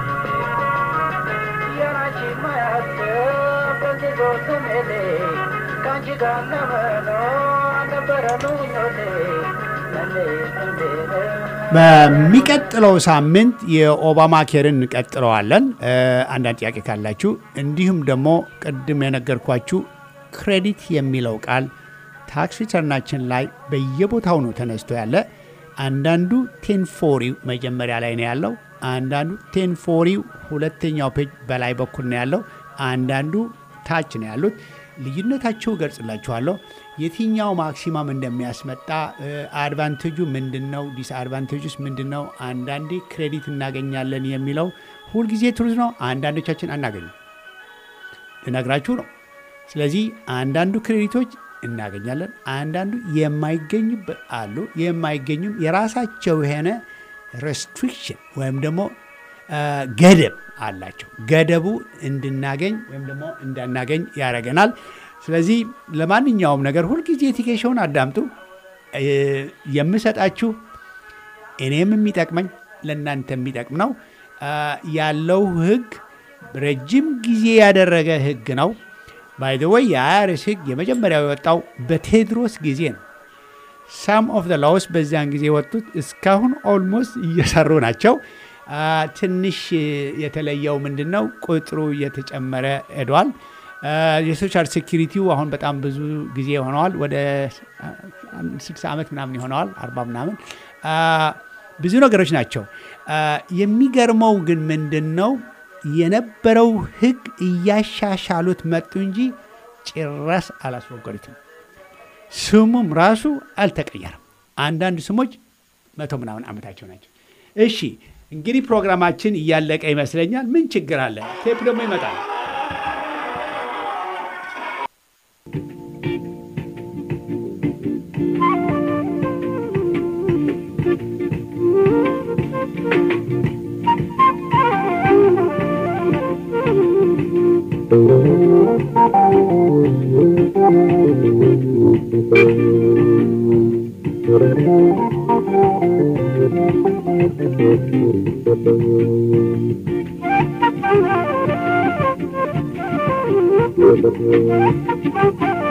የራቺ ማያስብ በዚህ ስሜቴ ከአንቺ ጋር ለመኖር ነበረ ምኞቴ በሚቀጥለው ሳምንት የኦባማ ኬርን እንቀጥለዋለን። አንዳንድ ጥያቄ ካላችሁ እንዲሁም ደግሞ ቅድም የነገርኳችሁ ክሬዲት የሚለው ቃል ታክስ ሪተርናችን ላይ በየቦታው ነው ተነስቶ ያለ። አንዳንዱ ቴን ፎሪው መጀመሪያ ላይ ነው ያለው። አንዳንዱ ቴን ፎሪው ሁለተኛው ፔጅ በላይ በኩል ነው ያለው። አንዳንዱ ታች ነው ያሉት። ልዩነታቸው እገልጽላችኋለሁ። የትኛው ማክሲማም እንደሚያስመጣ አድቫንቴጁ ምንድን ነው፣ ዲስአድቫንቴጁስ ምንድን ነው፣ አንዳንዴ ክሬዲት እናገኛለን የሚለው ሁልጊዜ ትሩዝ ነው። አንዳንዶቻችን አናገኝም፣ ልነግራችሁ ነው። ስለዚህ አንዳንዱ ክሬዲቶች እናገኛለን፣ አንዳንዱ የማይገኙበት አሉ። የማይገኙም የራሳቸው የሆነ ሬስትሪክሽን ወይም ደግሞ ገደብ አላቸው። ገደቡ እንድናገኝ ወይም ደግሞ እንዳናገኝ ያደርገናል። ስለዚህ ለማንኛውም ነገር ሁልጊዜ ቲኬሽውን አዳምጡ። የምሰጣችሁ እኔም የሚጠቅመኝ ለእናንተ የሚጠቅም ነው። ያለው ህግ ረጅም ጊዜ ያደረገ ህግ ነው። ባይ ዘ ወይ የአያርስ ህግ የመጀመሪያው የወጣው በቴድሮስ ጊዜ ነው። ሳም ኦፍ ዘ ላውስ በዚያን ጊዜ የወጡት እስካሁን ኦልሞስት እየሰሩ ናቸው። ትንሽ የተለየው ምንድን ነው? ቁጥሩ እየተጨመረ ሄዷል። የሶሻል ሴኪሪቲው አሁን በጣም ብዙ ጊዜ ሆነዋል። ወደ ስልሳ ዓመት ምናምን ይሆነዋል፣ አርባ ምናምን ብዙ ነገሮች ናቸው። የሚገርመው ግን ምንድን ነው የነበረው ህግ እያሻሻሉት መጡ እንጂ ጭራስ አላስወገዱትም። ስሙም ራሱ አልተቀየረም። አንዳንድ ስሞች መቶ ምናምን ዓመታቸው ናቸው። እሺ እንግዲህ ፕሮግራማችን እያለቀ ይመስለኛል። ምን ችግር አለ? ቴፕ ደግሞ ይመጣል። Thank you.